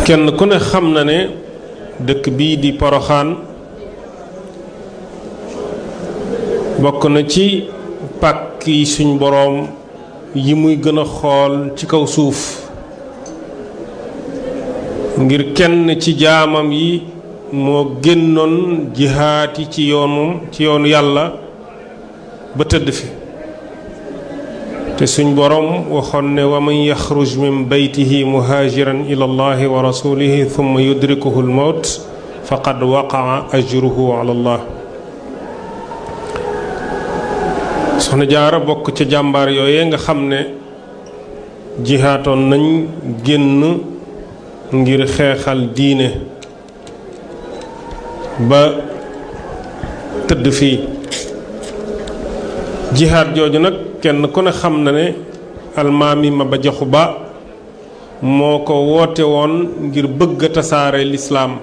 kenn ku ne xam na ne dëkk bii di poroxaan bokk na ci pàkk yi suñ boroom yi muy gën a xool ci kaw suuf ngir kenn ci jaamam yi moo génnoon jihaati ci yoonu ci yoonu yàlla ba tëdd fi te suñ boroom waxoon ne wa man yaxruj min beytihi muhaajiran ila allahi wa rasulihi thumma yudrikuhu almawt faqad waqaa ajruhu ala allah soxna jaara bokk ca jàmbaar yooye nga xam ne jihaatoon nañ génn ngir xeexal diine ba tëdd fii jihaat jooju nag kenn ku ne xam na ne almaami ma ba jaxu ba moo ko woote woon ngir bëgg a tasaare lislaam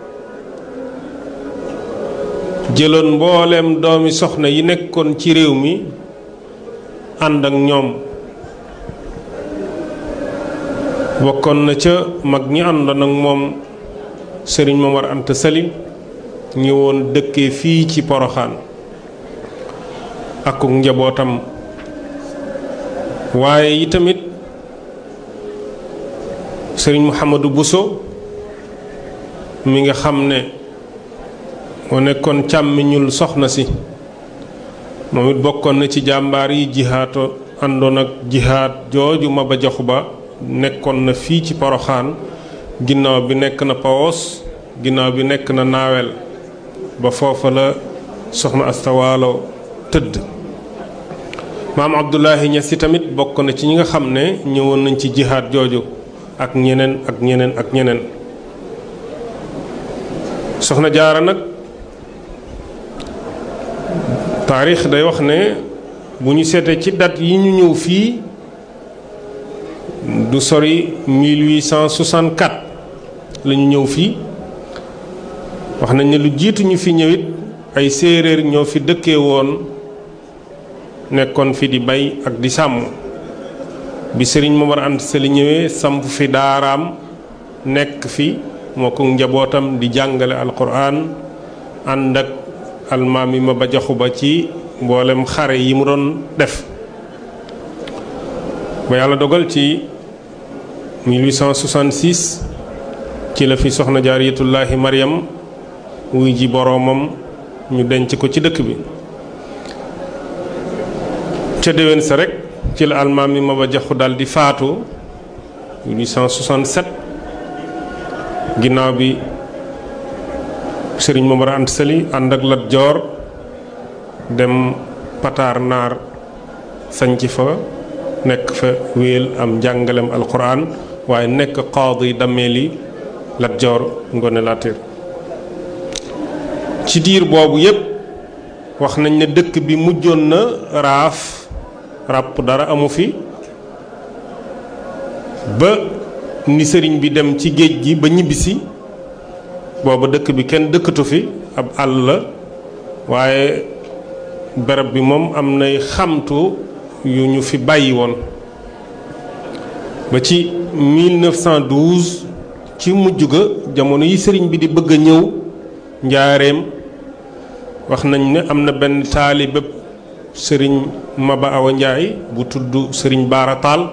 jëloon mbooleem doomi soxna yi nekkoon ci réew mi ànd ak ñoom bokkoon na ca mag ñi àndoon ak moom sëriñ Momar Anta Sali ñëwoon dëkkee fii ci Poroxaan akuk njabootam waaye yi tamit sëriñ Mouhamadou Bousso mi nga xam ne moo nekkoon càmmiñul soxna si moom it bokkoon na ci jàmbaar yi jihaato àndoon ak jihaat jooju Maba Jaxu Ba nekkoon na fii ci Poroxaan ginnaaw bi nekk na Pawos ginnaaw bi nekk na Naawel ba foofa la soxna astawaalo tëdd maam Abdullahi Ñas si tamit bokk na ci ñi nga xam ne ñëwoon nañ ci jihaat jooju ak ñeneen ak ñeneen ak ñeneen soxna jaara nag taarix day wax ne bu ñu seetee ci date yi ñu ñëw fii du sori 1864 la ñu ñëw fii wax nañ ne lu jiitu ñu fi ñëwit ay séeréer ñoo fi dëkkee woon nekkoon fi di bay ak di sàmm bi sëriñ Momar Anta Sali ñëwee samp fi daaraam nekk fi moo ko njabootam di jàngale alquran ànd ak almaami ma ba jaxu ba ci mboolem xare yi mu doon def ba yàlla dogal ci 1866 ci la fi soxna jaariyatullaahi Mariam wuy ji boroomam ñu denc ko ci dëkk bi ca déwén sa rek ci la almaami ma ba jaxu dal di faatu 1867 ginnaaw bi sëriñ Momar Anta Sali ànd ak Lat Joor dem Pataar Naar sañc fa nekk fa wéel am njàngalem alquran waaye nekk qaadi dameeli Lat Joor Ngone Latir ci diir boobu yépp wax nañ ne dëkk bi mujjoon na raaf ràpp dara amu fi ba ni sëriñ bi dem ci géej gi ba ñibbisi booba dëkk bi kenn dëkkatu fi ab àll la waaye barab bi moom am nay xamtu yu ñu fi bàyyi woon ba ci 1912 ci mujj ga jamono yi sëriñ bi di bëgg a ñëw njaareem wax nañ ne am na benn taalibe sëriñ Maba Awa Njaay bu tudd sëriñ Baara Taal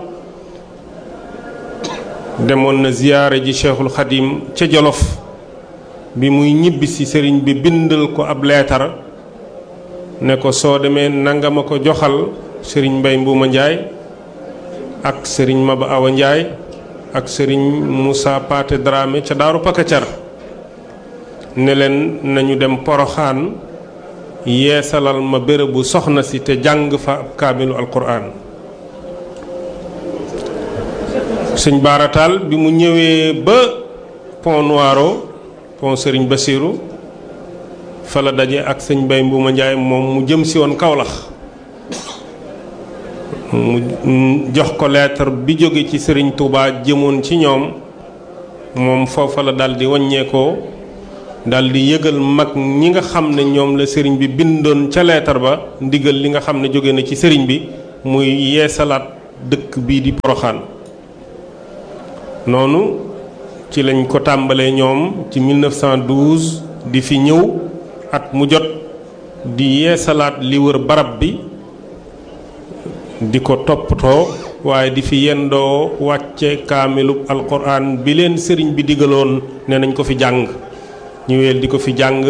demoon na ziyaare ji Cheikhul Xadim ca Jolof bi muy ñibbisi sëriñ bi bindal ko ab leetar ne ko soo demee nanga ma ko joxal sëriñ Mbay Mbuuma Njaay ak sëriñ Maba Awa Njaay ak sëriñ Moussa Paate Dramé ca Daaru Pakacar ne leen nañu dem Poroxaan yeesalal ma bérébu soxna si te jàng fa ab kaamilu alquran sëñ baarataal bi mu ñëwee ba pont Noiro pont Serigne Bassirou fa la daje ak sëñ Mbay Mbuuma Njaay moom mu jëm si woon Kawlax mu jox ko lettre bi jóge ci Serigne Touba jëmoon ci ñoom moom foofa la daldi wàññeekoo daldi yëgal mag ñi nga xam ne ñoom la sëriñ bi bindoon ca lettre ba ndigal li nga xam ne jóge na ci sëriñ bi muy yeesalaat dëkk bii di Poroxaan noonu ci lañ ko tàmbalee ñoom ci 1912 di fi ñëw at mu jot di yeesalaat li wër barab bi di ko toppatoo waaye di fi yendoo wàcce kaamilub alquran bi leen sëriñ bi digaloon ne nañ ko fi jàng ñu weel di ko fi jàng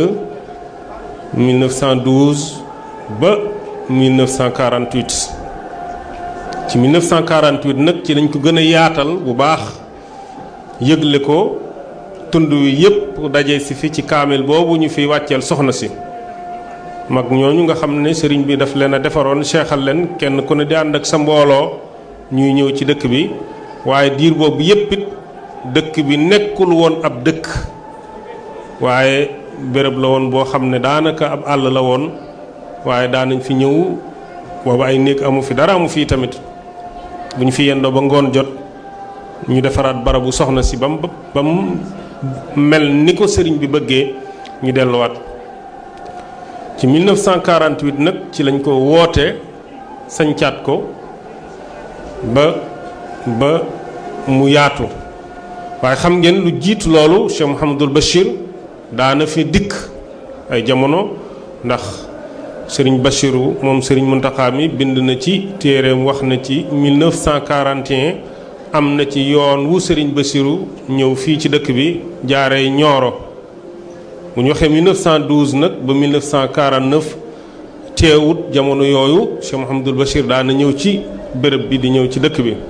1912 ba 1948 ci 1948 nag ci lañ ko gën a yaatal bu baax yëgle ko tund wi yépp daje si fi ci kaamil boobu ñu fi wàcceel soxna si mag ñooñu nga xam ne sëriñ bi daf leen a defaroon seexal leen kenn ku ne di ànd ak sa mbooloo ñuy ñëw ci dëkk bi waaye diir boobu yépp it dëkk bi nekkul woon ab dëkk waaye béréb la woon boo xam ne daanaka ab àll la woon waaye daanañ fi ñëw boobu ay néeg amu fi dara amu fi tamit bu ñu fi yendoo ba ngoon jot ñu defaraat barabu soxna si ba mu ba mu mel ni ko sëriñ bi bëggee ñu delluwaat ci 1948 nag ci lañ ko woote sañcaat ko ba ba mu yaatu waaye xam ngeen lu jiitu loolu Cheikh Mouhamadul Bachir daana fi dikk ay jamono ndax sëriñ Bachiru moom sëriñ Muntaxa mi bind na ci téereem wax na ci 1941 am na ci yoon wu sëriñ Bachiru ñëw fii ci dëkk bi jaaree Ñooro bu ñu waxee 1912 nag ba 1949 teewut jamono yooyu Cheikh Mouhamadul Bachir daana ñëw ci béréb bi di ñëw ci dëkk bi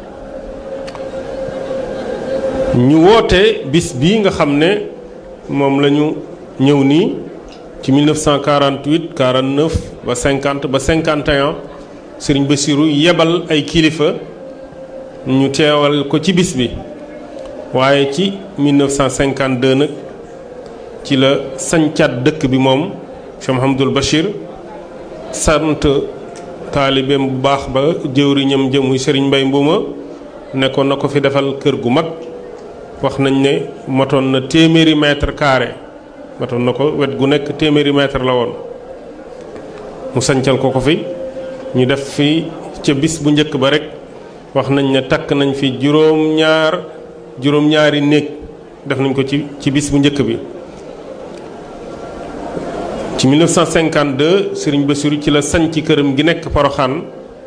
ñu woote bis bii nga xam ne moom la ñu ñëw nii ci 1948 49 ba 50 ba 51 Serigne Bassirou yebal ay kilifa ñu teewal ko ci bis bi waaye ci 1952 nag ci la sañcaat dëkk bi moom Cheikh Mouhamadoul Bachir sant taalibeem bu baax ba jëwriñam jëmuy Serigne Mbay Mbuuma nekkoon na ko fi defal kër gu mag wax nañ ne matoon na téeméeri mètre carré matoon na ko wet gu nekk téeméeri mètre la woon mu sancal ko ko fi ñu def fi ca bis bu njëkk ba rek wax nañ ne takk nañ fi juróom-ñaar juróom-ñaari néeg def nañ ko ci ci bis bu njëkk bi ci 1952 Serigne Bassirou ci la sañ ci këram gi nekk Poroxaan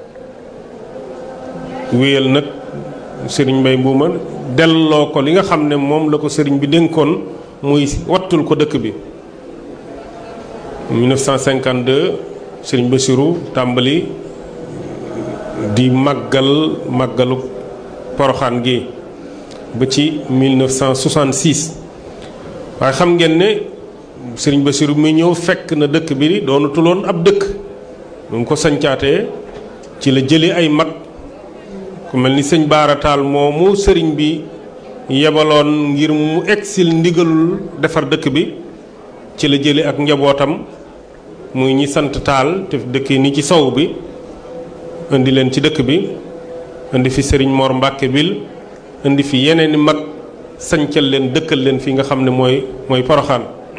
wéyal nag Serigne Mbay Mbuuma delloo ko li nga xam ne moom la ko sëriñ bi dénkoon muy wattul ko dëkk bi 1952 sëriñ Bassirou tàmbali di màggal màggalu poroxaan gi ba ci 1966 waaye xam ngeen ne sëriñ Bassirou mi ñëw fekk na dëkk bi doonutuloon ab dëkk bu mu ko sañcaatee ci la jëlee ay mag ku mel ni sëñ baarataal moomu sëriñ bi yebaloon ngir mu egsil ndigalul defar dëkk bi ci la jële ak njabootam muy ñi sant taal te dëkk ni ci sow bi indi leen ci dëkk bi indi fi sëriñ Mor Mbàkke bil indi fi yeneen i mag sañcal leen dëkkal leen fi nga xam ne mooy mooy poroxaan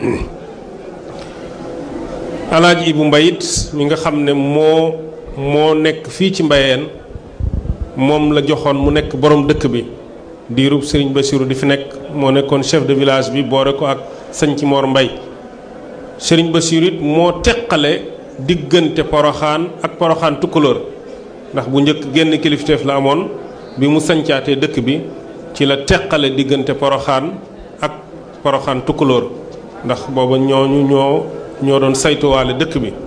alaaji Ibu Mbayit mi nga xam ne moo moo nekk fii ci mbayeen moom la joxoon mu nekk borom dëkk bi diirub Serigne Bassirou di fi nekk moo nekkoon chef de village bi boore ko ak sañ ci Mor Mbay Serigne Bassirou it moo teqale diggante poroxaan ak poroxaan tukkulóor ndax bu njëkk génn kilifteef la amoon bi mu sañcaatee dëkk bi ci la teqale diggante poroxaan ak poroxaan tukkulóor ndax booba ñooñu ñoo ñoo doon saytuwaale dëkk bi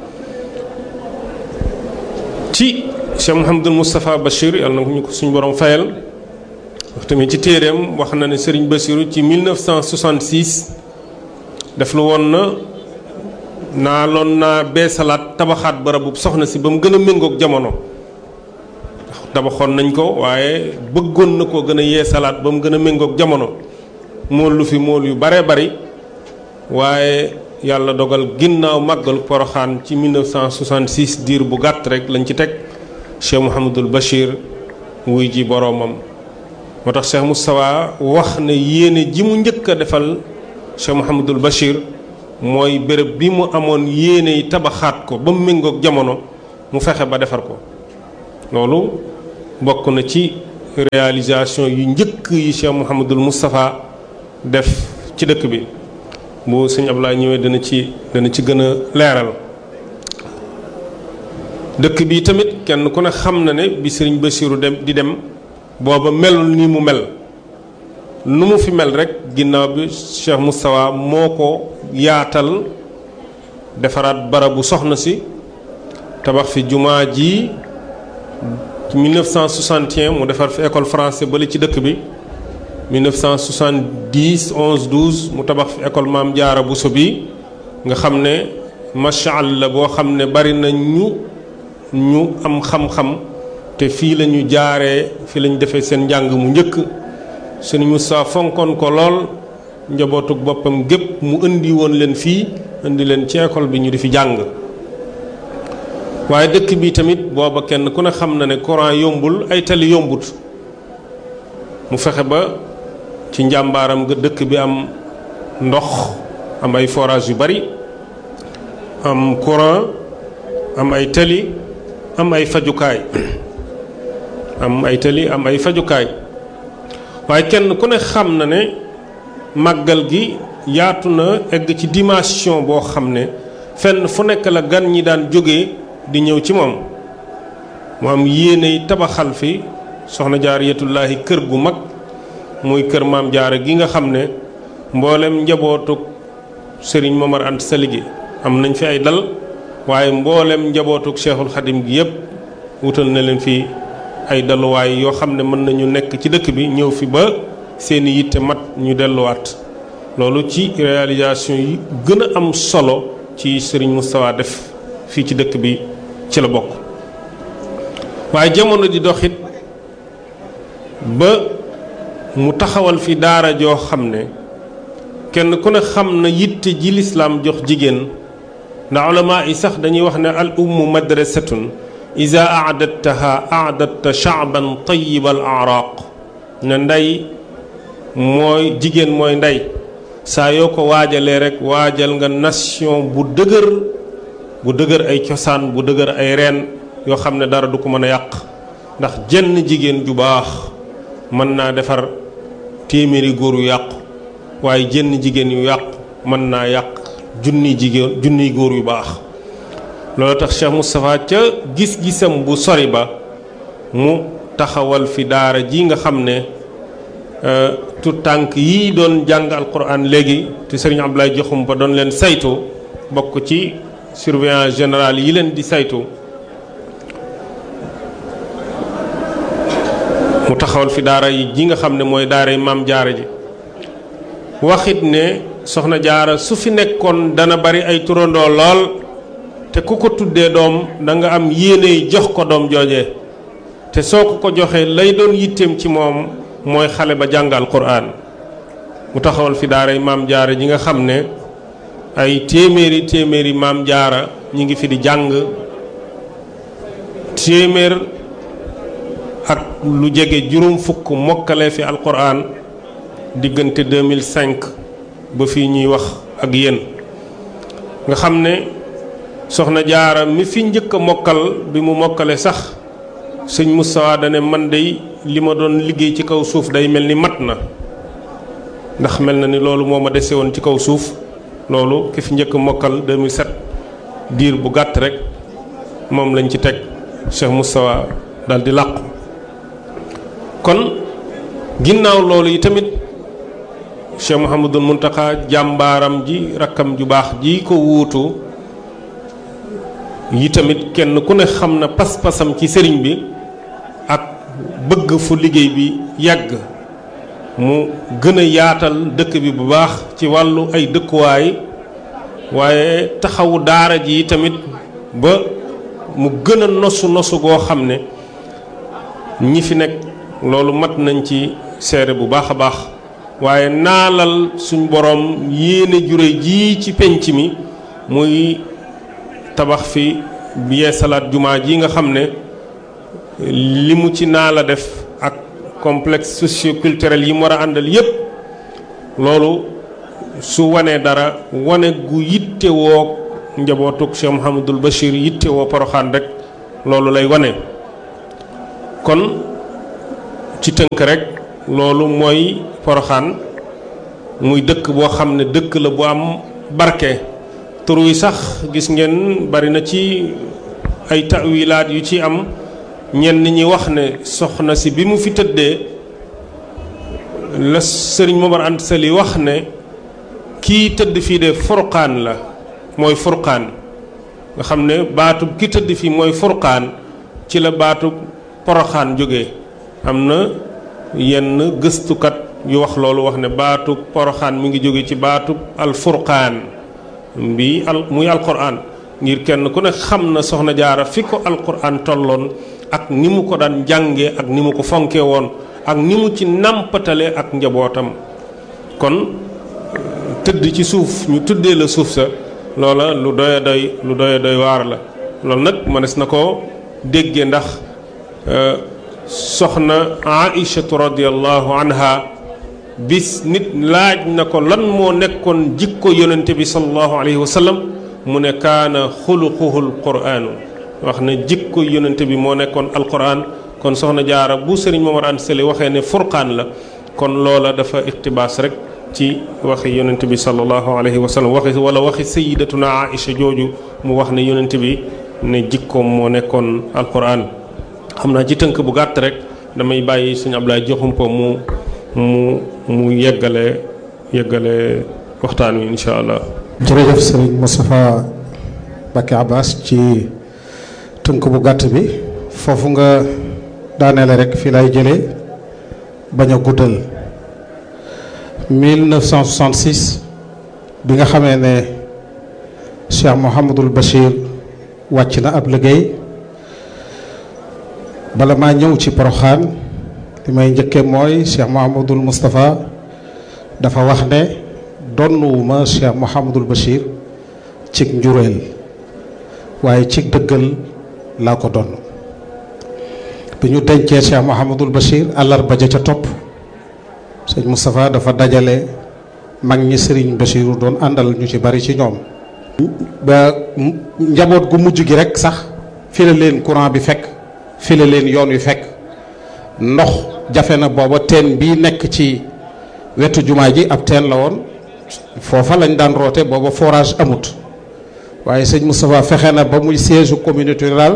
ci Cheikh Mouhamadul Moustapha Bachir yàlla na ñu ko suñu borom fayal wax tamit ci téeréem wax na ne Serigne Bassirou ci 1966 def lu woon na naa loon naa beesalaat tabaxaat barabu soxna si ba mu gën a méngoog jamono tabaxoon nañ ko waaye bëggoon na koo gën a yeesalaat ba mu gën a méngoog jamono mool lu fi mool yu bare bari waaye yàlla dogal ginnaaw màggalu poroxaan ci 1966 diir bu gàtt rek lañ ci teg Cheikh Mouhamadul Bachir wuy ji boroomam moo tax Cheikh Moustapha wax ne yéene ji mu njëkk a defal Cheikh Mouhamadul Bachir mooy béréb bi mu amoon yéene yi tabaxaat ko ba mu méngoog jamono mu fexe ba defar ko loolu bokk na ci réalisation yu njëkk yi Cheikh Mouhamadul Moustapha def ci dëkk bi bu sëñ Abdoulaye ñëwee dana ci dana ci gën a leeral dëkk bi tamit kenn ku ne xam na ne bi sëriñ Bassirou dem di dem booba melul ni mu mel nu mu fi mel rek ginnaaw bi Cheikh Moustapha moo ko yaatal defaraat barabu soxna si tabax fi jumaa ji 1961 mu defar fi école français bali ci dëkk bi 1970 11 12 mu tabax fi école maam jaara Bousso bi nga xam ne macha allah boo xam ne bari na ñu ñu am xam-xam te fii la ñu jaaree fii la ñu defee seen njàng mu njëkk sëñ Moussa fonkoon ko lool njabootug boppam gépp mu indi woon leen fii indi leen ci école bi ñu di fi jàng waaye dëkk bi tamit booba kenn ku ne xam na ne courant yombul ay tali yombut mu fexe ba ci njàmbaaram nga dëkk bi am ndox am ay forage yu bari am courant am ay tali am ay fajukaay am ay tali am ay fajukaay waaye kenn ku ne xam na ne màggal gi yaatu na egg ci dimension boo xam ne fenn fu nekk la gan ñi daan jóge di ñëw ci moom mu am yéeney tabaxal fi soxna jaariyatullaahi kër gu mag muy kër maam jaara gi nga xam ne mboolem njabootuk sëriñ Momar Anta Sali gi am nañ fi ay dal waaye mboolem njabootuk cheikhul xadim gi yépp wutal na leen fi ay daluwaay yoo xam ne mën nañu nekk ci dëkk bi ñëw fi ba seeni yitte mat ñu delluwaat loolu ci réalisation yi gën a am solo ci sëriñ Moustapha def fii ci dëkk bi ci la bokk waaye jamono di doxit ba mu taxawal fi daara joo xam ne kenn ku ne xam na yitte ji lislaam jox jigéen ndax ulama yi sax dañuy wax ne al ummu madrasatun ida aadattaha aadatta shaaban tayiba al araq ne ndey mooy jigéen mooy ndey saa yoo ko waajalee rek waajal nga nation bu dëgër bu dëgër ay cosaan bu dëgër ay reen yoo xam ne dara du ko mën a yàq ndax jenn jigéen ju baax mën naa defar téeméeri góor yu yàqu waaye jenn jigéen yu yàqu mën naa yàq junni jigéen junniy góor yu baax loolu tax Cheikh Moustapha ca gis-gisam bu sori ba mu taxawal fi daara ji nga xam ne tout tànk yi doon jàng alquran léegi te sëriñ Abdoulaye Joxum ba doon leen saytu bokk ci surveillant général yi leen di saytu mu taxawal fi daara yi ji nga xam ne mooy daara yi maam jaara ji waxit ne soxna jaara su fi nekkoon dana bari ay turandoo lool te ku ko tuddee doom da nga am yéene jox ko doom jooje te soo ko ko joxee lay doon yitteem ci moom mooy xale ba jàngal quraan mu taxawal fi daara yi maam jaara ji nga xam ne ay téeméeri téeméeri maam jaara ñi ngi fi di jàng téeméer ak lu jege juróom fukk mokkale fi alquran diggante 2005 ba fii ñuy wax ak yéen nga xam ne soxna jaara mi fi njëkk a mokkal bi mu mokkale sax sëñ Moustapha dane man day li ma doon liggéey ci kaw suuf day mel ni mat na ndax mel na ni loolu moo ma dese woon ci kaw suuf loolu ki fi njëkk mokkal 2007 diir bu gàtt rek moom lañ ci teg Cheikh Moustapha daal di làqu kon ginnaaw loolu yi tamit Cheikh Mouhamadul Mountakha jàmbaaram ji rakkam ju baax ji ko wuutu yi tamit kenn ku ne xam na pas-pasam ci sëriñ bi ak bëgg fu liggéey bi yàgg mu gën a yaatal dëkk bi bu baax ci wàllu ay dëkkuwaay waaye taxawu daara ji tamit ba mu gën a nosu nosu goo xam ne ñi fi nekk loolu mat nañ ci seere bu baax a baax waaye naalal suñ boroom yéene jure ji ci penc mi muy tabax fi biyee salaat jumaa ji nga xam ne li mu ci naa la def ak complexe socioculturel yi mu war a àndal yépp loolu su wanee dara wane gu yitte woo njabootuk Cheikh Mouhamadul Bachir yitte woo poroxaan rek loolu lay wane kon ci tënk rek loolu mooy poroxaan muy dëkk boo xam ne dëkk la bu am barke tur wi sax gis ngeen bari na ci ay tawilaat yu ci am ñenn ñi wax ne soxna si bi mu fi tëddee la sëriñ Momar Anta Sali wax ne kii tëdd fii de furqaan la mooy furqaan nga xam ne baatub ki tëdd fii mooy furqaan ci la baatub poroxaan jóge am na yenn gëstukat yu wax loolu wax ne baatub poroxaan mi ngi jóge ci baatub alfurqaan bi al muy alquran ngir kenn ku ne xam na soxna jaara fi ko alquran tolloon ak ni mu ko daan jànge ak ni mu ko fonke woon ak ni mu ci nàmpatale ak njabootam kon tëdd ci suuf ñu tuddee la suuf sa loola lu doy doy lu doy doy waar la loolu nag mënees na ko dégge ndax soxna aïchatu radiallahu anha bis nit laaj na ko lan moo nekkoon jikko yonente bi salallahu alayhi wa sallam mu ne kaana xuluquhu alquraanu wax ne jikko yonente bi moo nekkoon alquran kon soxna jaara bu sëriñ Momar Anta Sali waxee ne furqaan la kon loola dafa iqtibaas rek ci waxi yonente bi salallahu alayhi wa sallam waxi wala waxi sayidatuna aïcha jooju mu wax ne yonente bi ne jikkoom moo nekkoon alquran xam naa ci tënk bu gàtt rek damay bàyyi suñu Ablaye joxumpo mu mu mu yeggale yeggale waxtaan wi incha allah. jërëjëf sëriñ Moustapha Mbacké Abbas ci tënk bu gàtt bi foofu nga daaneele rek fii lay jëlee bañ a guddal 1966 bi nga xamee ne Cheikh Mouhamadul Bachir wàcc na ab liggéey bala maa ñëw ci Poroxaan li may njëkkee mooy Cheikh Mouhamadul Moustapha dafa wax ne donnuwuma Cheikh Mouhamadul Bachir cig njureel waaye cig dëggal laa ko donn bi ñu dencee Cheikh Mouhamadul Bachir àllarba ja ca topp sëñ Moustapha dafa dajale mag ñi sëriñ Bachiru doon àndal ñu ci bari ci ñoom ba njaboot gu mujj gi rek sax fi la leen courant bi fekk fi la leen yoon wi fekk ndox jafe na booba teen bii nekk ci wetu jumaa ji ab teen la woon foofa lañ daan roote booba forage amut waaye sëñ Moustapha fexe na ba muy siège communauté rurale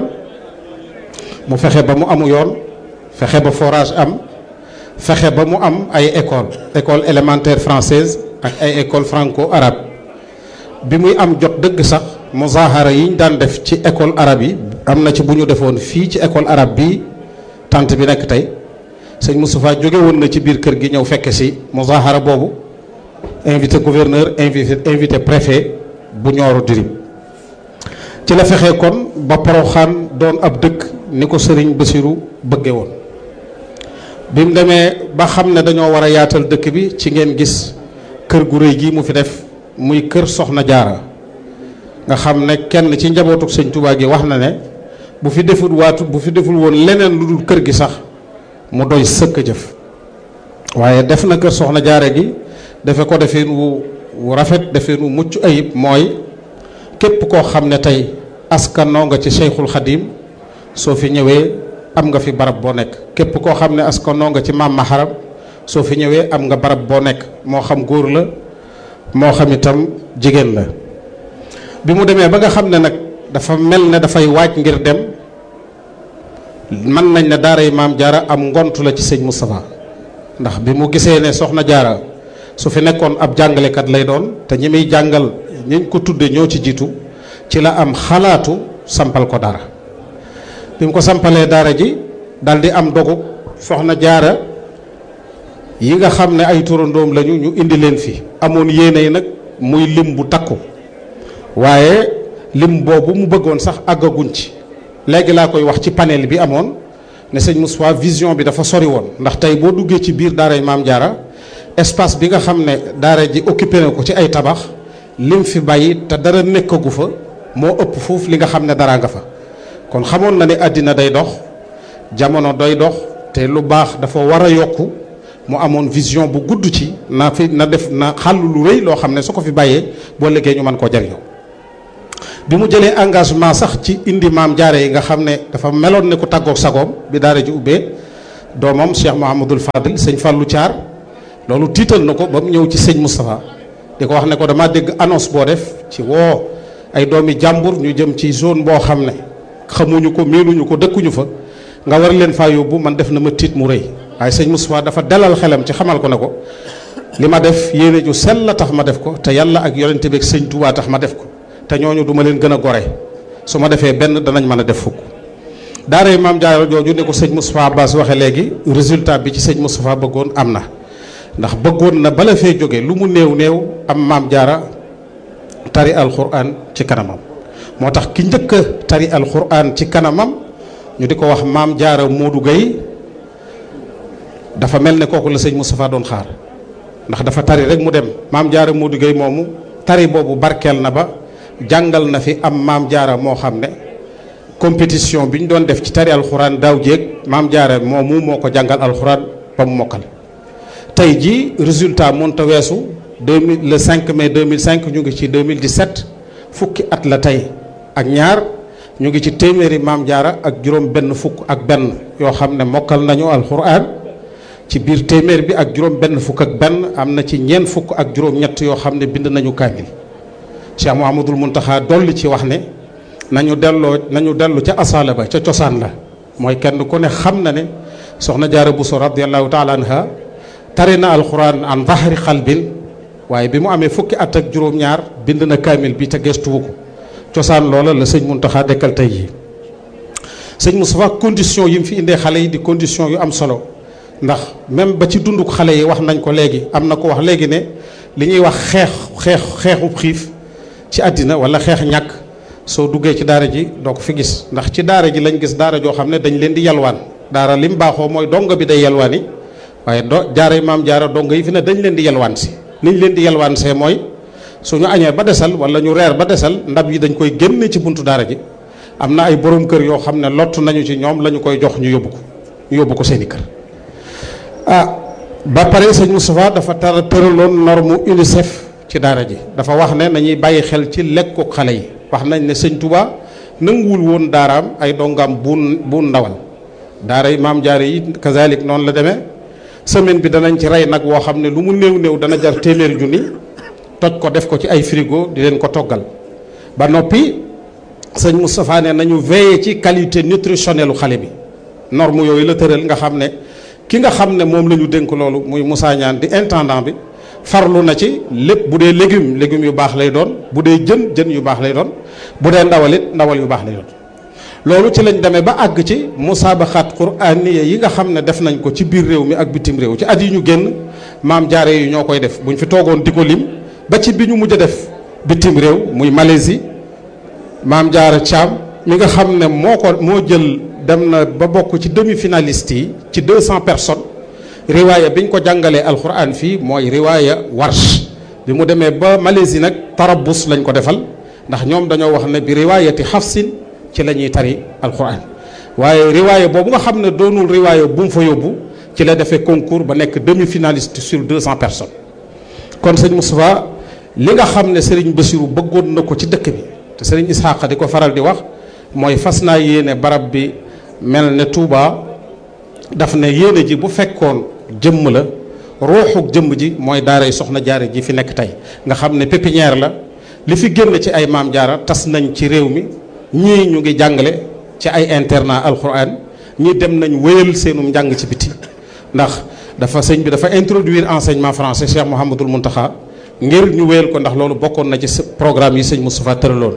mu fexe ba mu amu yoon fexe ba forage am fexe ba mu am ay école école élémentaire française ak ay école franco arabe bi muy am jot dëgg sax muzahara yi ñu daan def ci école arabe yi am na ci bu ñu defoon fii ci école arabe bi tant bi nekk tey sëñ Moustapha jóge woon na ci biir kër gi ñëw fekke si muzahara boobu invité gouverneur invité invité préfet bu Nioro du Rip ci la fexe kon ba Poroxaan doon ab dëkk ni ko sëriñ Bassirou bëgge woon bi mu demee ba xam ne dañoo war a yaatal dëkk bi ci ngeen gis kër gu rëy gi mu fi def muy kër Soxna Jaara nga xam ne kenn ci njabootu sëñ Touba gi wax na ne bu fi deful waatu bu fi deful woon leneen lu dul kër gi sax mu doy sëkk jëf waaye def na kër Soxna Jaara gi defe ko defeen wu wu rafet defeen wu mucc ayib mooy képp koo xam ne tey askanoo nga ci Cheikhul Khadim soo fi ñëwee am nga fi barab boo nekk képp koo xam ne askanoo nga ci maam Maharam soo fi ñëwee am nga barab boo nekk moo xam góor la moo xam itam jigéen la bi mu demee ba nga xam ne nag dafa mel ne dafay waaj ngir dem mën nañ ne daaray maam jaara am ngont la ci sëñ Moustapha ndax bi mu gisee ne soxna jaara su fi nekkoon ab jàngalekat lay doon te ñi muy jàngal ñiñ ko tudde ñoo ci jiitu ci la am xalaatu sampal ko dara bi mu ko sampalee daara ji dal di am dogu soxna jaara yi nga xam ne ay turandoom lañu ñu indi leen fi amoon yéene yi nag muy lim bu takku waaye lim boobu mu bëggoon sax àggaguñ ci léegi laa koy wax ci panel bi amoon ne sëñ Moustapha vision bi dafa sori woon ndax tey boo duggee ci biir daaray maam jaara espace bi nga xam ne daara ji occupé na ko ci ay tabax lim fi bàyyi te dara nekkagu fa moo ëpp foofu li nga xam ne dara nga fa kon xamoon na ne àddina day dox jamono doy dox te lu baax dafa war a yokku mu amoon vision bu gudd ci na fi na def na xàll lu rëy loo xam ne su ko fi bàyyee boo liggéey ñu mën koo jariñoo bi mu jëlee engagement sax ci indi maam jaare yi nga xam ne dafa meloon ne ku tàggoog sagoom bi daara ji ubbee doomam Cheikh Mouhamadul Fadil sëñ Fallou Thiar loolu tiital na ko ba mu ñëw ci sëñ Moustapha di ko wax ne ko damaa dégg annonce boo def ci woo ay doomi jàmbur ñu jëm ci zone boo xam ne xamuñu ko miinuñu ko dëkkuñu fa nga war leen faa yóbbu man def na ma tiit mu rëy waaye sëñ Moustapha dafa dalal xelam ci xamal ko ne ko li ma def yéene ju sell la tax ma def ko te yàlla ak yonente bi ak sëñ Touba tax ma def ko te ñooñu du ma leen gën a gore su ma defee benn danañ mën a def fukk daara maam Jaara jooju ne ko sëñ Moustapha Abbas waxe léegi résultat bi ci sëñ Moustapha bëggoon am na ndax bëggoon na bala fee jóge lu mu néew néew am maam Jaara tari alquran ci kanamam moo tax ki njëkk a tari alquran ci kanamam ñu di ko wax maam Jaara Modou Gueye dafa mel ne kooku la sëñ Moustapha doon xaar ndax dafa tari rek mu dem maam Jaara Modou Gueye moomu tari boobu barkeel na ba jàngal na fi am maam Jaara moo xam ne compétition bi ñu doon def ci tari alxuraan daaw jéeg maam Jaara moomu moo ko jàngal alxuraan ba mu mokkal. tey jii résultat mënta weesu deux mille le 5 mai 2005 ñu ngi ci 2017 fukki at la tey ak ñaar ñu ngi ci téeméeri maam Jaara ak juróom benn fukk ak benn yoo xam ne mokkal nañu alxuraan. ci biir téeméer bi ak juróom benn fukk ak benn am na ci ñeent fukk ak juróom ñett yoo xam ne bind nañu kaamil Cheikh Mouhamadul Muntaxa dolli ci wax ne nañu delloo nañu dellu ca asaala ba ca cosaan la mooy kenn ku ne xam na ne soxna Jaara Buso radiallahu taala anha tari na alquran an zahri xalbin waaye bi mu amee fukki at ak juróom-ñaar bind na kaamil bi te gestuwu ko cosaan loola la sëñ Muntaxa dekkal tey yi sëñ Moustapha condition yi mu fi indee xale yi di condition yu am solo ndax même ba ci dunduk xale yi wax nañ ko léegi am na ko wax léegi ne li ñuy wax xeex xeex xeexub xiif ci àddina wala xeex ñàkk soo duggee ci daara ji doo ko fi gis ndax ci daara ji lañ gis daara joo xam ne dañ leen di yalwaan daara lim baaxoo mooy donga bi day yalwaan yi waaye do jaara maam jaara donga yi fi ne dañ leen di yalwaan si niñ leen di yalwaan see mooy suñu añee ba desal wala ñu reer ba desal ndab yi dañ koy génne ci buntu daara ji am na ay borom kër yoo xam ne lott nañu ci ñoom la ñu koy jox ñu yóbbu ko ñu yóbbu ko seeni kër ah ba pare sëñ Moustapha dafa tar tëraloon norme UNICEF ci daara ji dafa wax ne nañuy bàyyi xel ci lekku xale yi wax nañ ne sëñ Touba nanguwul woon daaraam ay dongaam buun buun ndawal daara yi maam jaare yi kazalik noonu la demee semaine bi danañ ci rey nag woo xam ne lu mu néew néew dana jar téeméeri junni toj ko def ko ci ay frigo di leen ko toggal ba noppi sëñ Moustapha ne nañu veiller ci qualité nutritionnelle xale bi norme yooyu la tëral nga xam ne ki nga xam ne moom la ñu dénk loolu muy Moussa Niane di intendant bi farlu na ci lépp bu dee légume légumes yu baax lay doon bu dee jën jën yu baax lay doon bu dee ndawal it ndawal yu baax lay doon loolu ci lañ demee ba àgg ci musaabaxaat quraaniya yi nga xam ne def nañ ko ci biir réew mi ak bitim réew ci at yi ñu génn maam jaare yi ñoo koy def buñ fi toogoon di ko lim ba ci bi ñu mujj a def bitim réew muy Malaisie maam jaara Thiam mi nga xam ne moo ko moo jël dem na ba bokk ci demi finaliste yi ci 200 personnes riwaaya bi ñu ko jàngalee alquran fii mooy riwaaya warsh bi mu demee ba Malaisie nag tarabus lañ ko defal ndax ñoom dañoo wax ne bi riwaayati xafsin ci la ñuy tari alquran waaye riwaaya boobu nga xam ne doonul riwaaya bu mu fa yóbbu ci la defee concours ba nekk demi finaliste sur 200 personnes kon sëñ Moustapha li nga xam ne Serigne Bassirou bëggoon na ko ci dëkk bi te Serigne Isxaqa di ko faral di wax mooy fas naa yéene barab bi mel ne Touba daf ne yéene ji bu fekkoon jëmm la ruuxuk jëmm ji mooy daaray soxna jaare ji fi nekk tey nga xam ne pépinière la li fi génn ci ay maam jaara tas nañ ci réew mi ñii ñu ngi jàngale ci ay internat alquran ñii dem nañ wéyal seenum njàng ci biti ndax dafa sëñ bi dafa introduire enseignement français Cheikh Mouhamadul Mountakha ngir ñu wéyal ko ndax loolu bokkoon na ci programme yi sëñ Moustapha tëraloon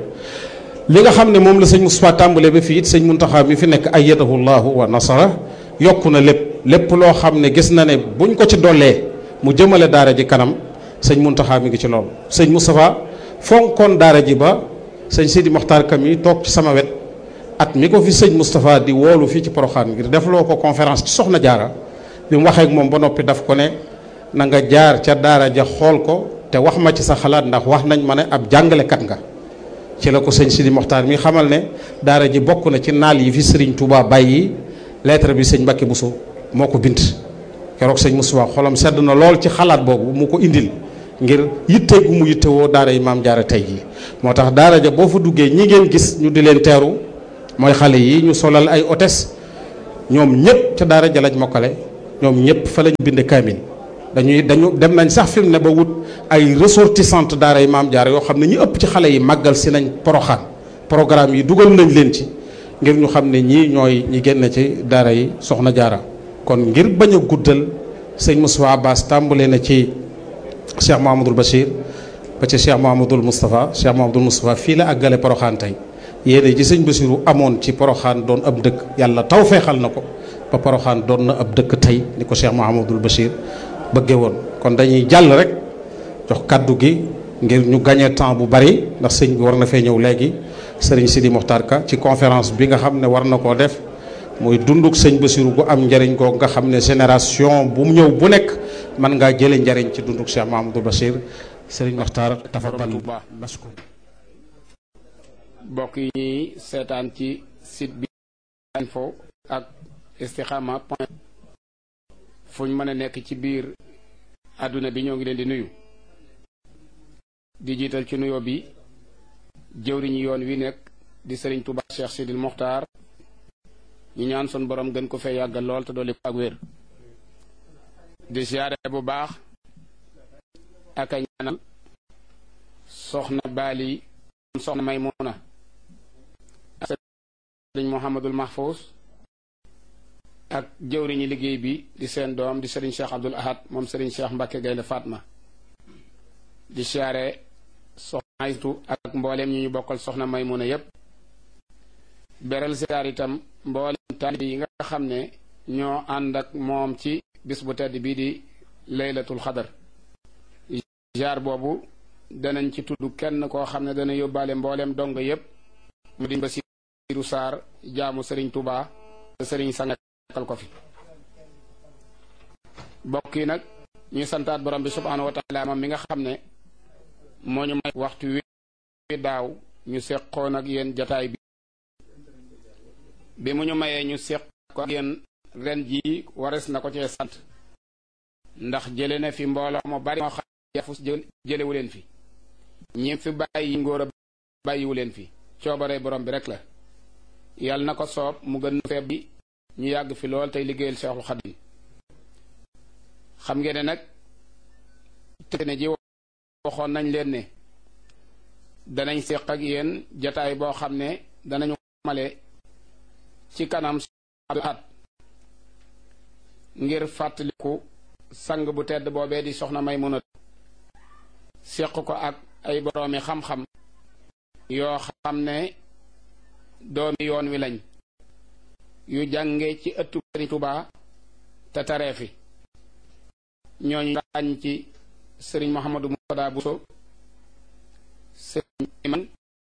li nga xam ne moom la sëñ Moustapha tàmbalee ba fii it sëñ Mountakha mi fi nekk ayyadahu llahu wa nasara yokku na lépp lépp loo xam ne gis na ne buñ ko ci dollee mu jëmale daara ji kanam sëñ Mountakha mi ngi ci loolu sëñ Moustapha fonkoon daara ji ba sëñ Sidi Mokhtar Kam yi toog ci sama wet at mi ko fi sëñ Moustapha di woolu fii ci Porokhane ngir defloo ko conférence ci Soxna Jaara bi mu waxee ak moom ba noppi daf ko ne na nga jaar ca daara ja xool ko te wax ma ci sa xalaat ndax wax nañ ma ne ab jàngalekat nga ci la ko sëñ Sidi Mokhtar mi xamal ne daara ji bokk na ci naal yi fi sëriñ Touba bàyyi lettre bi sëñ Mbacke Bousso moo ko bind keroog sëñ Moustapha xolam sedd na lool ci xalaat boobu mu ko indil ngir yitte gu mu yittewoo daara yi maam jaara tey jii moo tax daara ja boo fa duggee ñi ngeen gis ñu di leen teeru mooy xale yi ñu solal ay hôtesse ñoom ñëpp ca daara ja lañ mokkale ñoom ñëpp fa lañ bind kaamil dañuy dañu dem nañ sax fi mu ne ba wut ay ressortissante daara yi maam jaara yoo xam ne ñu ëpp ci xale yi màggal si nañ poroxaan programme yi dugal nañ leen ci ngir ñu xam ne ñii ñooy ñi génn ci daara yi soxna jaara kon ngir bañ a guddal sëñ Moussa Abbas tàmbale na ci Cheikh Mouhamadul Bachir ba ci Cheikh Mouhamadul Moustapha Cheikh Mouhamadul Moustapha fii la àggale poroxaan tey yéene ji sëñ Bachiru amoon ci poroxaan doon ab dëkk yàlla taw feexal na ko ba poroxaan doon na ab dëkk tey ni ko Cheikh Mouhamadul Bachir bëgge woon kon dañuy jàll rek jox kàddu gi ngir ñu gagné temps bu bari ndax sëñ bi war na fee ñëw léegi sëriñ Sidi Mokhtar Ka ci conférence bi nga xam ne war na koo def muy dunduk sëñ Bassirou gu am njariñ googu nga xam ne génération bu mu ñëw bu nekk mën ngaa jële njariñ ci dunduk Cheikh Mahamadou Bachir sëriñ Mokhtar tafadal mashkur mbokk yi ñuy seetaan ci site bi info ak istikhama point fu ñu mën a nekk ci biir àdduna bi ñoo ngi leen di nuyu di jiital ci nuyoo bi jëwriñu yoon wi nekk di sëriñ Touba Cheikh Sidil Mokhtar ñu ñaan sun borom gën ko fee yàggal lool te dolli ko ak wér di siyaare bu baax ak a ñaanal soxna Baali soxna Maymuna ak sëriñ Mouhamadul Mahfous ak jëwriñu liggéey bi di seen doom di sëriñ Cheikh Abdoul Ahad moom sëriñ Cheikh Mbacke Gaynde Fatma di siyaare soxna Aytu ak mbooleem ñi ñu bokkal soxna Maymuna yépp beral siyaar itam mbooleem taalibe yi nga xam ne ñoo ànd ak moom ci bis bu tedd bii di laylatul xadar jaar boobu danañ ci tudd kenn koo xam ne dana yóbbaale mbooleem dong yépp mu di Basiiru Saar jaamu sëriñ Tuubaa te sëriñ sangal ko fi bokk yi nag ñuy santaat borom bi subhaanahu wa taala moom mi nga xam ne moo ñu may waxtu wi daaw ñu seqoon ak yéen jataay bi bi mu ñu mayee ñu seq ko ak yéen ren jii wares na ko cee sant ndax jële na fi mbooloo mu bari moo xam yafus jëlewu leen fi ñi fi bàyyi ngóor a bàyyiwu leen fi coobare borom bi rek la yàlla na ko soob mu gën feeb bi ñu yàgg fi lool tey liggéeyal Seexul Xadim xam ngeen ne nag te ne ji waxoon nañ leen ne danañ séq ak yéen jataay boo xam ne danañu male ci kanam at ngir fàttaliku sang bu tedd boobee di soxna Maymuna séq ko ak ay boroomi xam-xam yoo xam ne doomi yoon wi lañ yu jànge ci ëttu Sëriñ Tuubaa te taree fi ñooñu ràññ ci sëriñ Mouhamadou Moutada Bousso sëriñ Iman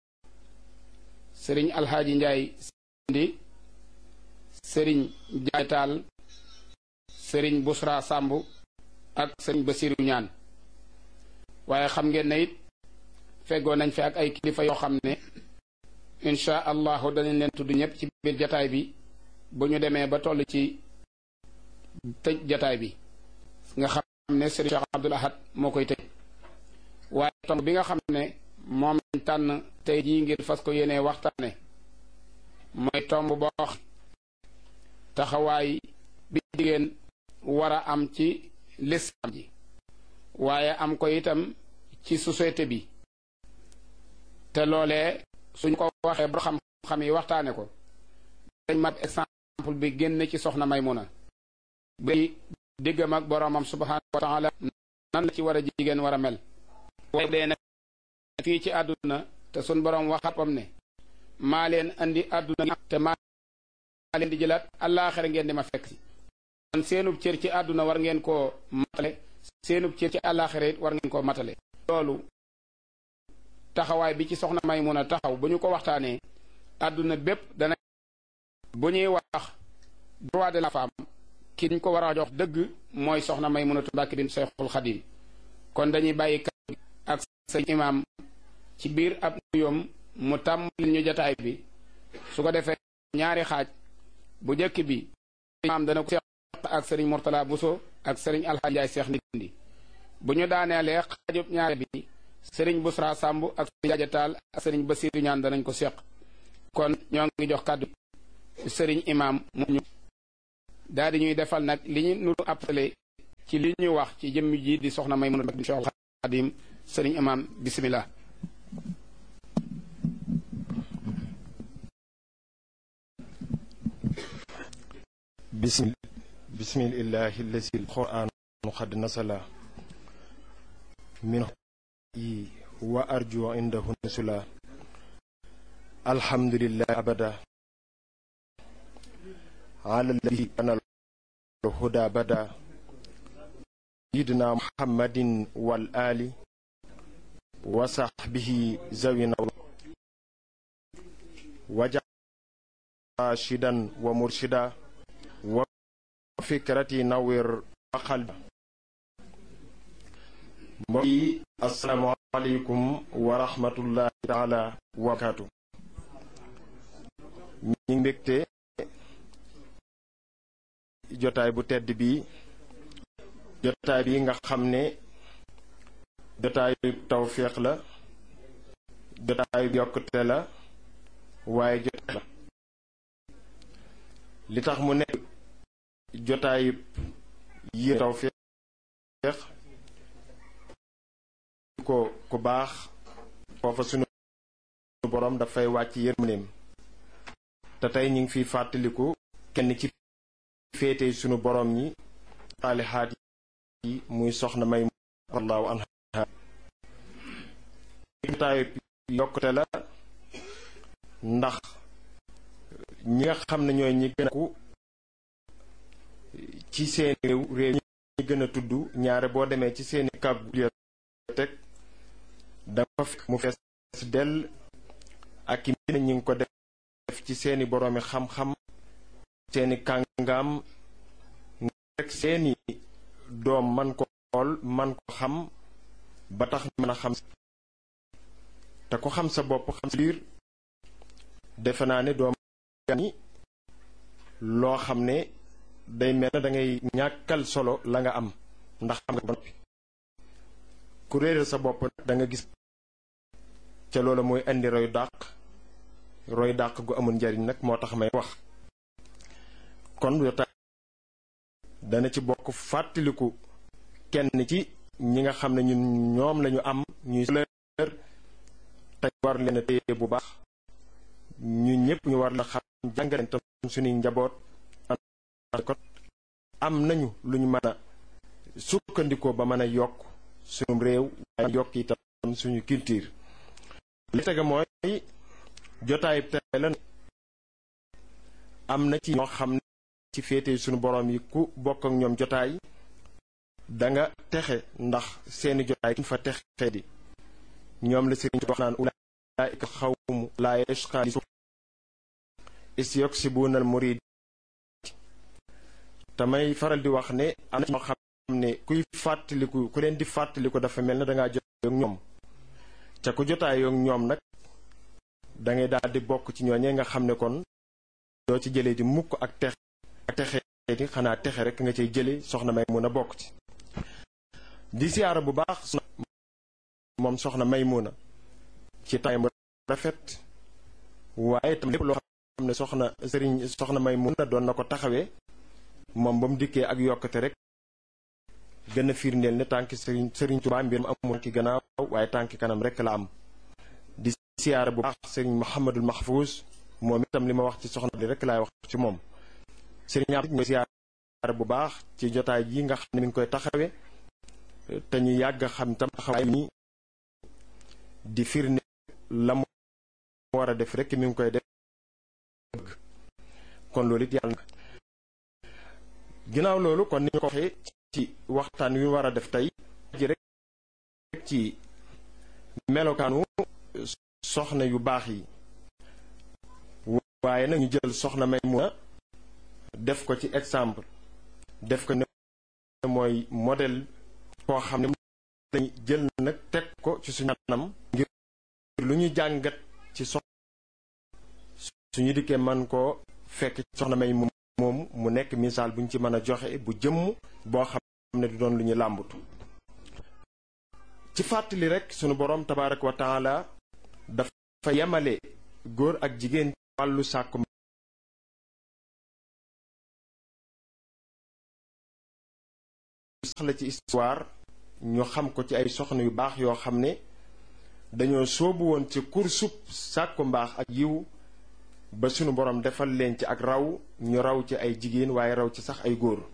sëriñ Alxaaji Njaay Sindi sëriñ Njaay Taal sëriñ Busra Sàmb ak sëriñ Basiru Ñaan waaye xam ngeen ne it feggoo nañ fi ak ay kilifa yoo xam ne insha allahu danañ leen tudd ñëpp ci biir jataay bi bu ñu demee ba toll ci tëj jataay bi nga xam ne sëriñ Cheikh Abdoul Ahad moo koy tëj waaye tomb bi nga xam ne moom lañ tànn tey jii ngir fas ko yéenee waxtaane mooy tomb boo taxawaay bi jigéen war a am ci lislaam ji waaye am ko itam ci société bi te loolee suñ ko waxee ba xam-xam yi waxtaane ko dañ mat exemple bi génn ci soxna Maymuna bi diggam ak boroomam subhaanahu wa taala nan la ci war a jigéen war a mel waaye dee nag fii ci àdduna te sun boroom waxapam ne maa leen andi àdduna te maa leen di jëlaat àllaaxira ngeen di ma fekk si kon seenub cër ci àdduna war ngeen koo matale seenub cër ci àllaaxira it war ngeen koo matale loolu taxawaay bi ci soxna may mun a taxaw bu ñu ko waxtaanee àdduna bépp dana bu ñuy wax droit de la femme ki ñu ko war a jox dëgg mooy soxna may munatu Mbàkke bin Seexul Xadim kon dañuy bàyyi kàddu ak sëñ imaam ci biir ab nuyoom mu tàmbali ñu jataay bi su ko defee ñaari xaaj bu njëkk bi imaam dana ko seq ak sëriñ Mourtala Bousso ak sëriñ Alxaaji Njaay Seex Ndindi bu ñu daaneelee xaajub ñaare bi sëriñ Busra Sàmb ak sëriñ Jaaja Taal ak sëriñ Basiiru ñaan danañ ko seq kon ñoo ngi jox kàddu sëriñ imaam mu ñu daal di ñuy defal nag li ñu nuru appelé ci li ñu wax ci jëmm ji di soxna may mën a Cheikh Xadim sëriñ imam bismillah bismil bismillahi allazi alquran qad nasala min yi wa arju indahu nusula alhamdulillah abada ala allazi ana الهدى بدا سيدنا محمد والآل وصحبه زوينا وجعل راشدا ومرشدا وفكرتي نوير وقلبا mbokki asalaamaaleykum wa rahmatullahi taala wa barakaatu ñi ngi mbégte jotaay bu tedd bi jotaay bi nga xam ne jotaayu tawféex la jotaayu yokkute la waaye jotaay la li tax mu nekk jotaayu yi tawféex ko ku baax foofa sunu boroom dafay wàcc yërmandeem te tey ñu ngi fiy fàttaliku kenn ci féete sunu boroom ñi xaalixaat yi muy soxna may allahu anha jotaayu yokkute la ndax ñi nga xam ne ñooy ñi gën a ku ci seeni réew réew ñi gën a tudd ñaare boo demee ci seeni kab bibliothèque dafa fekk mu fees dell ak i mbind ñi ngi ko def ci seeni boroomi xam-xam seeni kàngaam rek seeni doom man ko xool man ko xam ba tax mën a xam te ko xam sa bopp xam sa biir defe naa ne doom ni loo xam ne day mel na dangay ñàkkal solo la nga am ndax xam nga ba noppi ku réeral sa bopp nag da nga gis ca loola mooy indi roy dàq roy dàq gu amul njariñ nag moo tax may wax kon jotaay dana ci bokk fàttaliku kenn ci ñi nga xam ne ñun ñoom lañu am ñuy leer te war leen a téye bu baax ñu ñëpp ñu war la xam jàngaleen tam suñuy njaboot kon am nañu lu ñu mën a sukkandikoo ba mën a yokk suñu réew waaye yokk itam suñu culture li tege mooy jotaay tey la am na ci ñoo xam ne ci féete suñu boroom yi ku bokk ak ñoom jotaay danga texe ndax seeni jotaay kuñ fa texe di ñoom la sëriñ wax naan ulaa'ika xawmu laa yashqaa li su is yoksibuna al murid tamay faral di wax ne am na ñoo xam ne kuy fàttaliku ku leen di fàttaliku dafa mel ne dangaa jotaay ak ñoom ca ku jotaay ak ñoom nag dangay daal di bokk ci ñooñee nga xam ne kon doo ci jëlee di mukk ak texe ak texe di xanaa texe rek nga cay jële soxna may mun a bokk ci di siyaara bu baax moom soxna may mun a ci taay mu rafet waaye tam lépp loo xam ne soxna sëriñ soxna may mun a doon na ko taxawee moom ba mu dikkee ak yokkate rek gën a firndeel ne tànki sëriñ sëriñ Tuubaa mbir mu amul ki gannaaw waaye tànki kanam rek la am di siyaara bu baax sëriñ Muhammadul Mahfuus moom itam li ma wax ci soxna di rek laay wax ci moom sëriñ am ñooy siyaara bu baax ci jotaay ji nga xam ne mi ngi koy taxawe te ñu yàgg xam tam taxawaay ni di firnde la mu war a def rek mi ngi koy def kon loolu it yàlla na ginnaaw loolu kon ni ñu ko waxee ci waxtaan wi war a def tey ji rek ci melokaanu soxna yu baax yi waaye nag ñu jël soxna may mun a def ko ci exemple def ko ne mooy modèle koo xam ne lañu jël nag teg ko ci suñu anam ngir lu ñu jàngat ci sox suñu dikkee man koo fekk soxna may moom mu nekk misaal bu ñu ci mën a joxe bu jëmm boo xam ne du doon lu ñu làmbatu ci fàttali rek sunu boroom tabaaraka wa taala dafa yemale góor ak jigéen wàllu sàkku la ci histoire ñu xam ko ci ay soxna yu baax yoo xam ne dañoo soobu woon ci kursub sàkku mbaax ak yiw ba sunu borom defal leen ci ak raw ñu raw ci ay jigéen waaye raw ci sax ay góor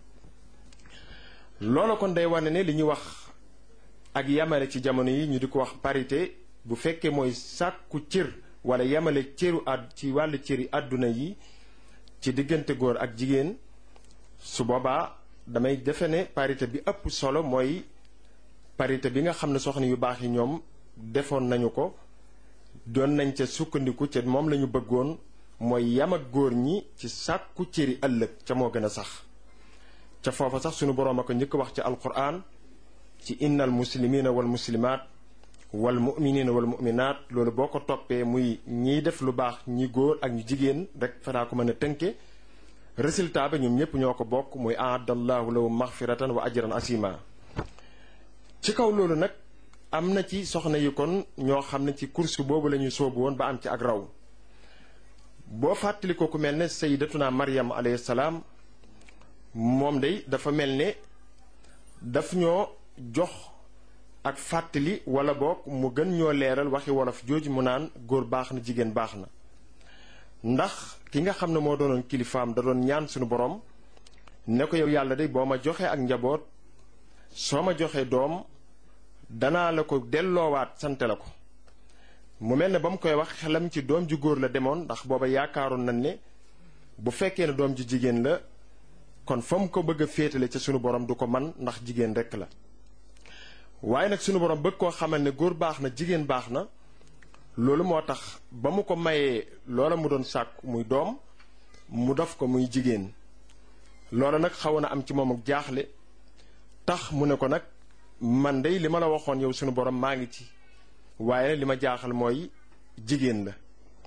loolu kon day wane ne li ñuy wax ak yamale ci jamono yi ñu di ko wax parité bu fekkee mooy sàkku cër wala yamale cëru àdd ci wàllu cëri àdduna yi ci diggante góor ak jigéen su boobaa damay defe ne parité bi ëpp solo mooy parité bi nga xam ne soxna yu baax yi ñoom defoon nañu ko doon nañ ca sukkandiku ca moom lañu bëggoon mooy yam ak góor ñi ci sàkku cëri ëllëg ca moo gën a sax ca foofa sax sunu boroom a ko njëkk wax ci alquran ci innal muslimina wal muslimaat wal muminina wal muminaat loolu boo ko toppee muy ñiy def lu baax ñi góor ak ñu jigéen rek fanaa ko mën a tënke résultat ba ñoom ñépp ñoo ko bokk muy aadallahu lahum maxfiratan wa ajran asima ci kaw loolu nag am na ci soxna yi kon ñoo xam ne ci course boobu la ñuy soobu woon ba am ci ak raw boo fàttali ko ku mel ne sayyidatuna maryam alayhi salaam moom day dafa mel ne daf ñoo jox ak fàttali wala boog mu gën ñoo leeral waxi wolof jooju mu naan góor baax na jigéen baax na ndax ki nga xam ne moo doonoon kilifaam da doon ñaan suñu borom ne ko yow yàlla de boo ma joxee ak njaboot soo ma joxee doom danaa la ko delloowaat sante la ko mu mel ne ba mu koy wax xelam ci doom ju góor la demoon ndax booba yaakaaroon nañ ne bu fekkee ne doom ju jigéen la kon fa mu ko bëgg a féetale ca sunu borom du ko man ndax jigéen rekk la waaye nag sunu borom bëgg koo xamal ne góor baax na jigéen baax na loolu moo tax ba mu ko mayee loola mu doon sàkk muy doom mu def ko muy jigéen loola nag xaw na am ci moom ak jaaxle tax mu ne ko nag man dey li ma la waxoon yow sunu borom maa ngi ci waaye li ma jaaxal mooy jigéen la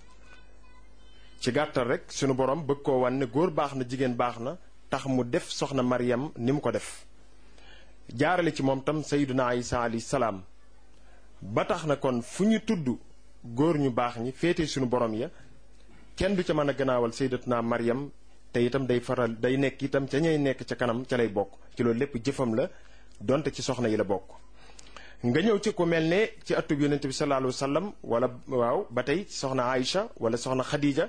ci gàttal rek sunu borom bëgg koo wan ne góor baax na jigéen baax na tax mu def soxna Maryam ni mu ko def jaarale ci moom tam sayyiduna Isa alayhi salaam ba tax na kon fu ñu tudd góor ñu baax ñi féete sunu borom ya kenn du ca mën a gannaawal sayyidatuna Maryam te itam day faral day nekk itam ca ñay nekk ca kanam ca lay bokk ci loolu lépp jëfam la donte ci soxna yi la bokk. nga ñëw ci ku mel ne ci atub yonent bi sallallahu alayhi wa sallam wala waaw ba tey soxna Aïcha wala soxna Khadija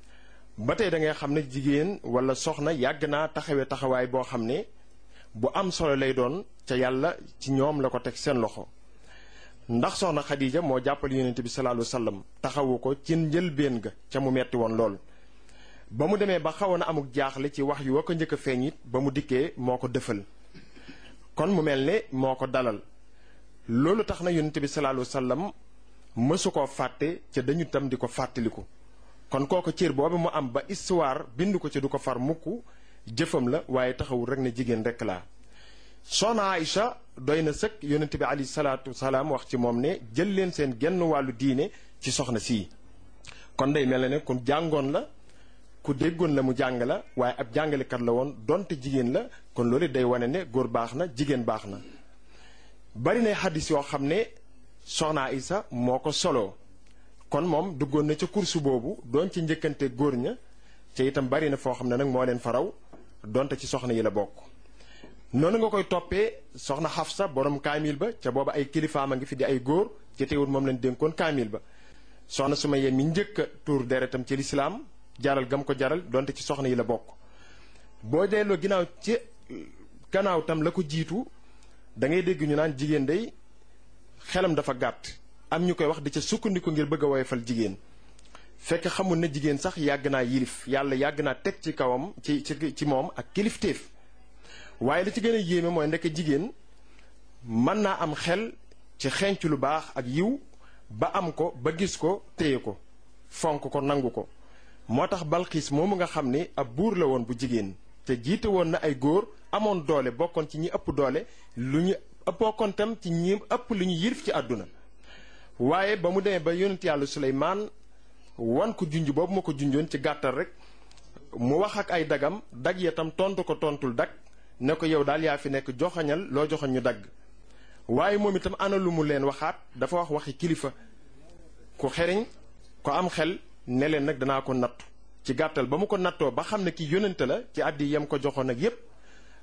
ba tey da ngay xam ne jigéen wala soxna yàgg naa taxawee taxawaay boo xam ne bu am solo lay doon ca yàlla ci ñoom la ko teg seen loxo. ndax soxna Khadija moo jàppale yonent bi sallallahu alayhi wa sallam taxawu ko ci njëlbéen ga ca mu metti woon lool. ba mu demee ba xawoon a amuk jaaxle ci wax yu wa ko njëkk a feeñ it ba mu dikkee moo ko dëfal kon mu mel ne moo ko dalal. loolu tax na yonent bi sallallahu alayhi wasallam mësu koo fàtte ca dañu tam di ko fàttaliku kon kooku cër boobu mu am ba histoire bind ko ci du ko far mukk jëfam la waaye taxawul rek ne jigéen rek laa soxna Aïcha doy na sëkk yonent bi alayhi salaatu wasalaam wax ci moom ne jël leen seen genn wàllu diine ci soxna sii kon day mel ne ku jàngoon la ku déggoon la mu jàng la waaye ab jàngalekat la woon donte jigéen la kon loolu day wane ne góor baax na jigéen baax na bari na xaddis yoo xam ne soxna Isa moo ko soloo kon moom duggoon na ca kursu boobu doon ci njëkkante góor ña ca itam bari na foo xam ne nag moo leen faraw donte ci soxna yi la bokk. noonu nga koy toppee soxna Xafsa borom kaamil ba ca booba ay kilifaam a ngi fi di ay góor ci teewul moom leen dénkoon kaamil ba soxna Sumayya mi njëkk a tuur deretam ci lislaam jaral gam ko jaral donte ci soxna yi la bokk boo delloo ginnaaw ci gannaaw tam la ko jiitu. da ngay dégg ñu naan jigéen day xelam dafa gàtt am ñu koy wax di ca sukkandiku ngir bëgg a woyofal jigéen fekk xamul ne jigéen sax yàgg naa yilif yàlla yàgg naa teg ci kawam ci ci ci moom ak kilifteef waaye li ci gën a yéeme mooy ndekk jigéen mën naa am xel ci xenc lu baax ak yiw ba am ko ba gis ko téye ko fonk ko nangu ko moo tax balxiis moomu nga xam ni ab buur la woon bu jigéen te jiite woon na ay góor amoon doole bokkoon ci ñi ëpp doole lu ñu bokkoon tam ci ñi ëpp lu ñu yirif ci àdduna waaye ba mu demee ba yonent yàlla Suleymaan wan ko junj boobu ma ko junjoon ci gàttal rek mu wax ak ay dagam dag ya tam tontu ko tontul dag ne ko yow daal yaa fi nekk joxañal loo joxoñ ñu dagg waaye moom itam ana lu mu leen waxaat dafa wax waxi kilifa ku xeriñ ko am xel ne leen nag danaa ko nattu ci gàttal ba mu ko nattoo ba xam ne ki yónnante la ci àddi yam ko joxoon ak yépp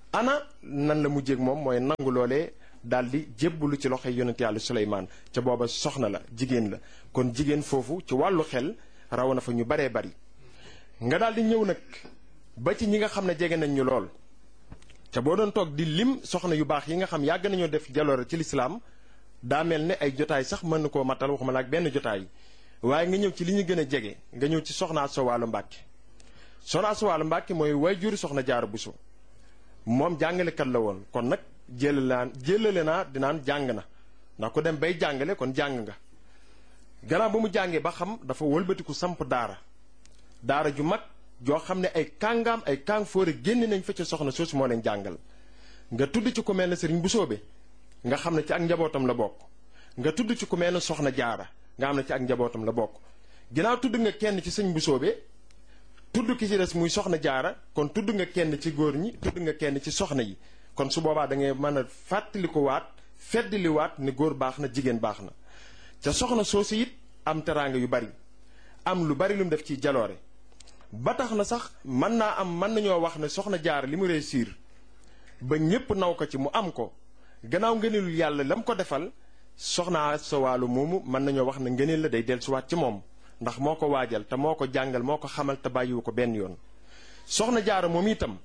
ana nan la mujjéeg moom mooy nangu loolee daal di jébbalu ci loxoy yonent yàlla Suleymaan ca booba soxna la jigéen la kon jigéen foofu ci wàllu xel raw na fa ñu baree bari nga daal di ñëw nag ba ci ñi nga xam ne jege nañ ñu lool ca boo doon toog di lim soxna yu baax yi nga xam yàgg nañoo def jaloore ci lislaam daa mel ne ay jotaay sax mën na koo matal waxuma la ak benn jotaay waaye nga ñëw ci li ñu gën a jege nga ñëw ci soxna Asta Walo Mbàkke soxna Asta Walo Mbàkke mooy waajuri soxna Jaara Buso moom jàngalekat la woon kon nag jëlale naa jëlale naa dinaan jàng na ndax ku dem bay jàngale kon jàng nga gannaaw ba mu jàngee ba xam dafa wëlbatiku samp daara daara ju mag joo xam ne ay kàngaam ay kàng fóore génn nañ fa ca soxna soosu moo leen jàngal nga tudd ci ku mel ne sëriñ bu soobe nga xam ne ci ak njabootam la bokk nga tudd ci ku mel ne soxna jaara nga xam ne ci ak njabootam la bokk ginnaaw tudd nga kenn ci sëñ bu soobe tudd ki ci des muy soxna jaara kon tudd nga kenn ci góor ñi tudd nga kenn ci soxna yi kon su boobaa da ngay mën a fàttali ko waat feddali waat ne góor baax na jigéen baax na ca soxna soosu it am teraanga yu bari am lu bari lu mu def ci jaloore ba tax na sax mën naa am mën nañoo wax ne soxna jaar li mu réussir ba ñépp naw ko ci mu am ko gannaaw ngëneelul yàlla la mu ko defal soxna Asta Walo moomu mën nañoo wax ne ngëneel la day dellusiwaat ci moom ndax moo ko waajal te moo ko jàngal moo ko xamal te bàyyiwu ko benn yoon soxna jaara moom itam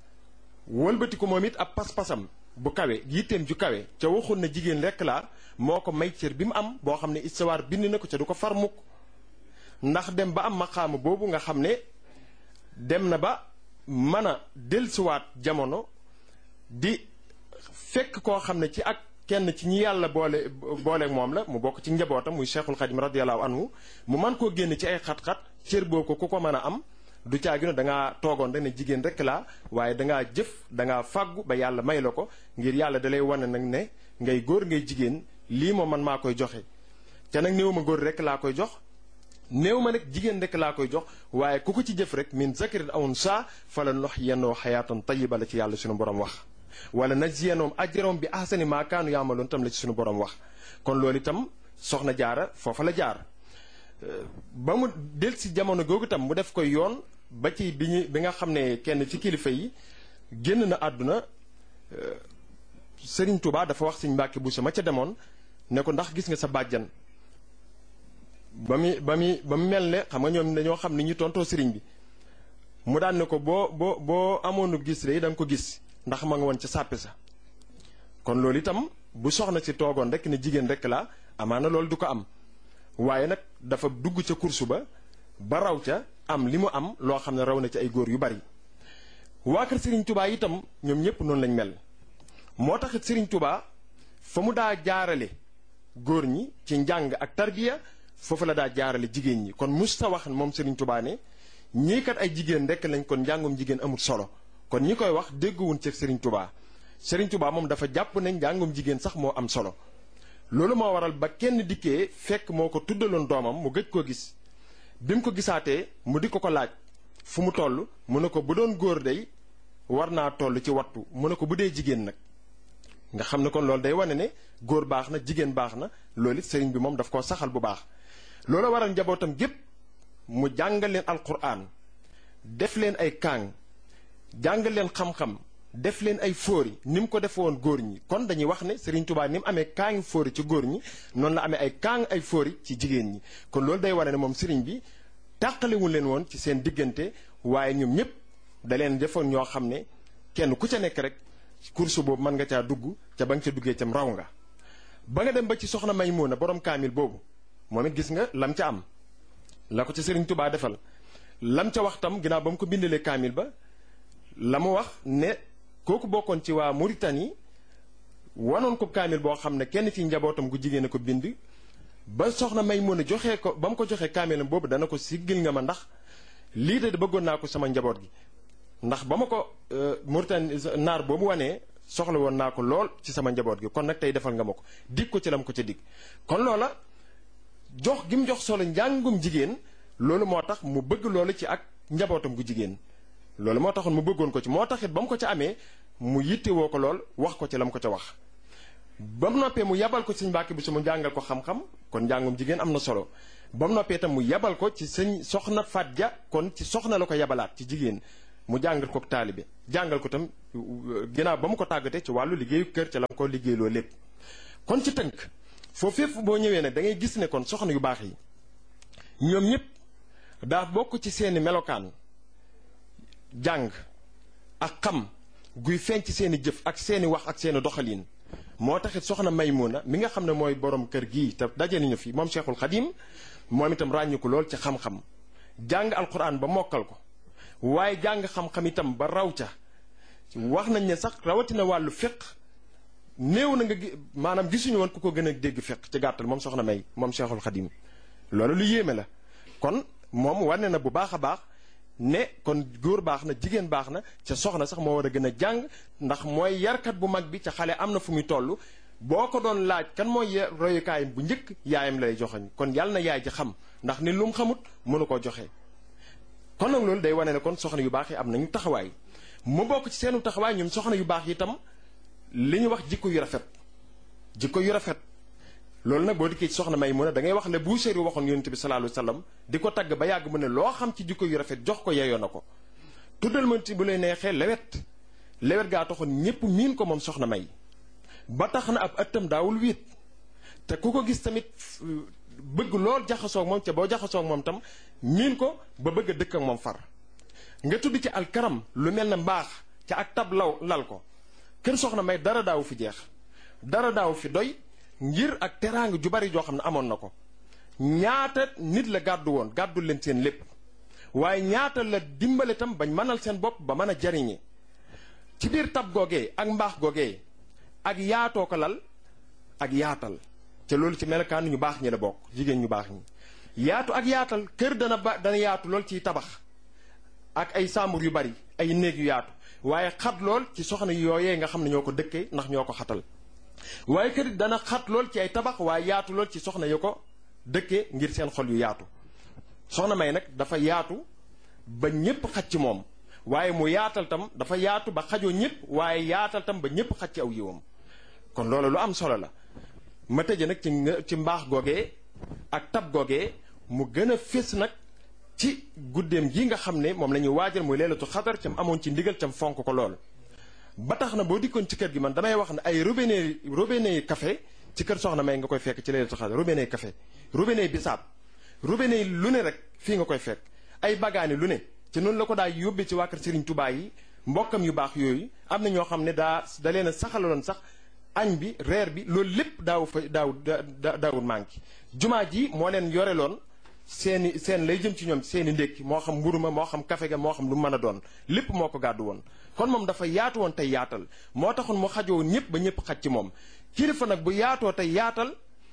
wëlbati ko moom it ab pas-pasam bu kawe yitteem ju kawe ca waxul na jigéen rekk laa moo ko may cër bi mu am boo xam ne istawaar bind na ko ca du ko far mukk ndax dem ba am maqaama boobu nga xam ne dem na ba mën a dellusiwaat jamono di fekk koo xam ne ci ak kenn ci ñi yàlla boole booleeg moom la mu bokk ci njabootam muy cheikhul xadim radiallahu anhu mu man koo génn ci ay xat-xat cër boo ko ku ko mën a am du caagino da ngaa toogoon rek ne jigéen rek laa waaye dangaa jëf dangaa fàggu ba yàlla may la ko ngir yàlla dalay wane nag ne ngay góor ngay jigéen lii moom man maa koy joxe te nag néew ma góor rek laa koy jox néew ma nag jigéen rek laa koy jox waaye ku ko ci jëf rek min zakarin aw unsaa fala nox yennoo xayaatan tayiba la ci yàlla suñu borom wax wala najziyannahum ajrahum bi ahsani maa kaanu yaamaloon tam la ci suñu borom wax kon loolu itam soxna jaara foofa la jaar ba mu del si jamono googu itam mu def koy yoon ba ci bi ñu bi nga xam ne kenn ci kilifa yi génn na àdduna Sëriñ Tuubaa dafa wax Sëriñ Mbàkke Buso ma ca demoon ne ko ndax gis nga sa bàjjan ba mu ba mu ba mu mel ne xam nga ñoom dañoo xam ni ñu tontoo sëriñ bi mu daan ne ko boo boo boo amoonu gis de da nga ko gis ndax ma nga woon ca sàppe sa kon loolu itam bu soxna si toogoon rek ne jigéen rek la amaana loolu du ko am waaye nag dafa dugg ca kursu ba ba raw ca am li mu am loo xam ne raw na ci ay góor yu bari waa kër Serigne Touba itam ñoom ñëpp noonu lañ mel moo taxit Serigne Touba fa mu daa jaarale góor ñi ci njàng ak tarbiya foofu la daa jaarale jigéen ñi kon mus ta wax moom Serigne Touba ne ñii kat ay jigéen rek lañ kon njàngum jigéen amul solo kon ñi koy wax dégguwun ci Serigne Touba Serigne Touba moom dafa jàpp ne njàngum jigéen sax moo am solo loolu moo waral ba kenn dikkee fekk moo ko tuddaloon doomam mu gëj koo gis bi mu ko gisaatee mu di ko ko laaj fu mu toll mu ne ko bu doon góor day war naa toll ci wattu mu ne ko bu dee jigéen nag nga xam ne kon loolu day wane ne góor baax na jigéen baax na loolu it sëriñ bi moom daf koo saxal bu baax loolu waral njabootam gépp mu jàngal leen alquran def leen ay kaang jàngal leen xam-xam def leen ay fóori ni mu ko defe woon góor ñi kon dañuy wax ne Serigne Touba ni mu amee kaangi fóori ci góor ñi noonu la amee ay kaang ay fóori ci jigéen ñi kon loolu day wane ne moom Serigne bi tàqalewul leen woon ci seen diggante waaye ñoom ñëpp da leen defoon ñoo xam ne kenn ku ca nekk rek course boobu mën nga caa dugg ca ba nga ca duggee cam raw nga ba nga dem ba ci soxna Maymuna borom kaamil boobu moom it gis nga lam ca am la ko ca Serigne Touba defal lam ca wax tam ginnaaw ba mu ko bindalee kaamil ba la mu wax ne kooku bokkoon ci waa Mauritanie wanoon ko kaamil boo xam ne kenn ci njabootam gu jigéen a ko bind ba soxna may mën a joxee ko ba mu ko joxee kaamilam boobu dana ko siggil nga ma ndax lii de bëggoon naa ko sama njaboot gi ndax ba ma ko Mauritanie naar boobu wanee soxla woon naa ko lool ci sama njaboot gi kon nag tey defal nga ma ko dig ko ci lam ko ca dig kon loola jox gi mu jox solo njàngum jigéen loolu moo tax mu bëgg loolu ci ak njabootam gu jigéen loolu moo taxoon mu bëggoon ko ci moo taxit ba mu ko ca amee mu yittewoo ko lool wax ko ci la mu ko ca wax ba mu noppee mu yabal ko sëñ Mbàkke bi su mu jàngal ko xam-xam kon njàngum jigéen am na solo ba mu noppee itam mu yabal ko ci sëñ soxna Faat Ja kon ci soxna la ko yabalaat ci jigéen mu jàngal ko taalibe jàngal ko tam ginnaaw ba mu ko tàggatee ci wàllu liggéeyu kër ca la ko liggéeyloo lépp kon ci tënk foofu fépp boo ñëwee nag da ngay gis ne kon soxna yu baax yi ñoom ñëpp daa bokk ci seeni melokaan jàng ak xam guy feeñ ci seeni jëf ak seeni wax ak seeni doxalin moo taxit soxna Maymuna mi nga xam ne mooy borom kër gii te daje nañu fi moom Cheikhul Xadim moom itam ràññiku lool ci xam-xam jàng alquran ba mokkal ko waaye jàng xam-xam itam ba raw ca wax nañ ne sax rawatina wàllu fiq néew na nga maanaam gisuñu woon ku ko gën a dégg fiq ci gàttal moom soxna May moom Cheikhul Xadim loolu lu yéeme la kon moom wane na bu baax a baax ne kon góor baax na jigéen baax na ca soxna sax moo war a gën a jàng ndax mooy yarkat bu mag bi ca xale am na fu muy toll boo ko doon laaj kan mooy royukaayam bu njëkk yaayam lay joxeñ kon yàlla na yaay ji xam ndax ni lu mu xamut mënu koo joxe. kon nag loolu day wane ne kon soxna yu baax yi am nañu taxawaay mu bokk ci seenu taxawaay ñoom soxna yu baax yi itam li ñu wax jikko yu rafet jikko yu rafet. loolu nag boo dikkee ci soxna may mu ne da ngay wax le Buusiri waxoon yonent bi sallallahu alayhi wasallam di ko tagg ba yàgg mu ne loo xam ci jikko yu rafet jox ko yeyoo na ko tuddal ma ci bu lay neexee lewet lewet gaa taxoon ñépp miin ko moom soxna may ba tax na ab ëttam daawul wiit te ku ko gis tamit bëgg lool jaxasoo ak moom ca boo jaxasoo ak moom tam miin ko ba bëgg a dëkk ak moom far nga tudd ci alkaram lu mel ne mbaax ca ak tab law lal ko kër soxna may dara daawu fi jeex dara daawu fi doy ngir ak teraanga ju bari joo xam ne amoon na ko ñaata nit la gàddu woon gàddul leen seen lépp waaye ñaata la dimbale tam bañ mënal seen bopp ba mën a jariñe ci biir tab googee ak mbaax googee ak yaatoo ko lal ak yaatal te loolu ci melokaan ñu baax ñi la bokk jigéen ñu baax ñi yaatu ak yaatal kër dana ba dana yaatu lool ciy tabax ak ay sàmbur yu bari ay néeg yu yaatu waaye xat lool ci soxna yooyee nga xam ne ñoo ko dëkkee ndax ñoo ko xatal waaye kër dana xat lool ci ay tabax waaye yaatu lool ci soxna yu ko dëkkee ngir seen xol yu yaatu soxna may nag dafa yaatu ba ñépp xaj ci moom waaye mu yaatal tam dafa yaatu ba xajoo ñépp waaye yaatal tam ba ñépp xaj ci aw yiwam kon loolu lu am solo la ma tëje nag ci ci mbaax googee ak tab googee mu gën a fés nag ci guddeem gi nga xam ne moom la ñuy waajal muy leelatu xadar cam amoon ci ndigal cam fonk ko lool ba tax na boo dikkoon ci kër gi man damay wax ne ay robinet robinet café ci kër soxna may nga koy fekk ci leelatu xadar robinet café robinet bisaab robinet lu ne rek fii nga koy fekk ay bagaani lu ne ci noonu la ko daa yóbbee ci waa kër Serigne Touba yi mbokkam yu baax yooyu am na ñoo xam ne daa da leen a saxaloon sax añ bi reer bi loolu lépp daaw fa daaw daawul manqué jumaa ji moo leen yoreloon seeni seen lay jëm ci ñoom seeni ndékki moo xam mburu ma moo xam kafe ga moo xam lu mën a doon lépp moo ko gàddu woon kon moom dafa yaatu woon tey yaatal moo taxoon mu xajoo ñëpp ba ñëpp xaj ci moom kilifa nag bu yaatoo tey yaatal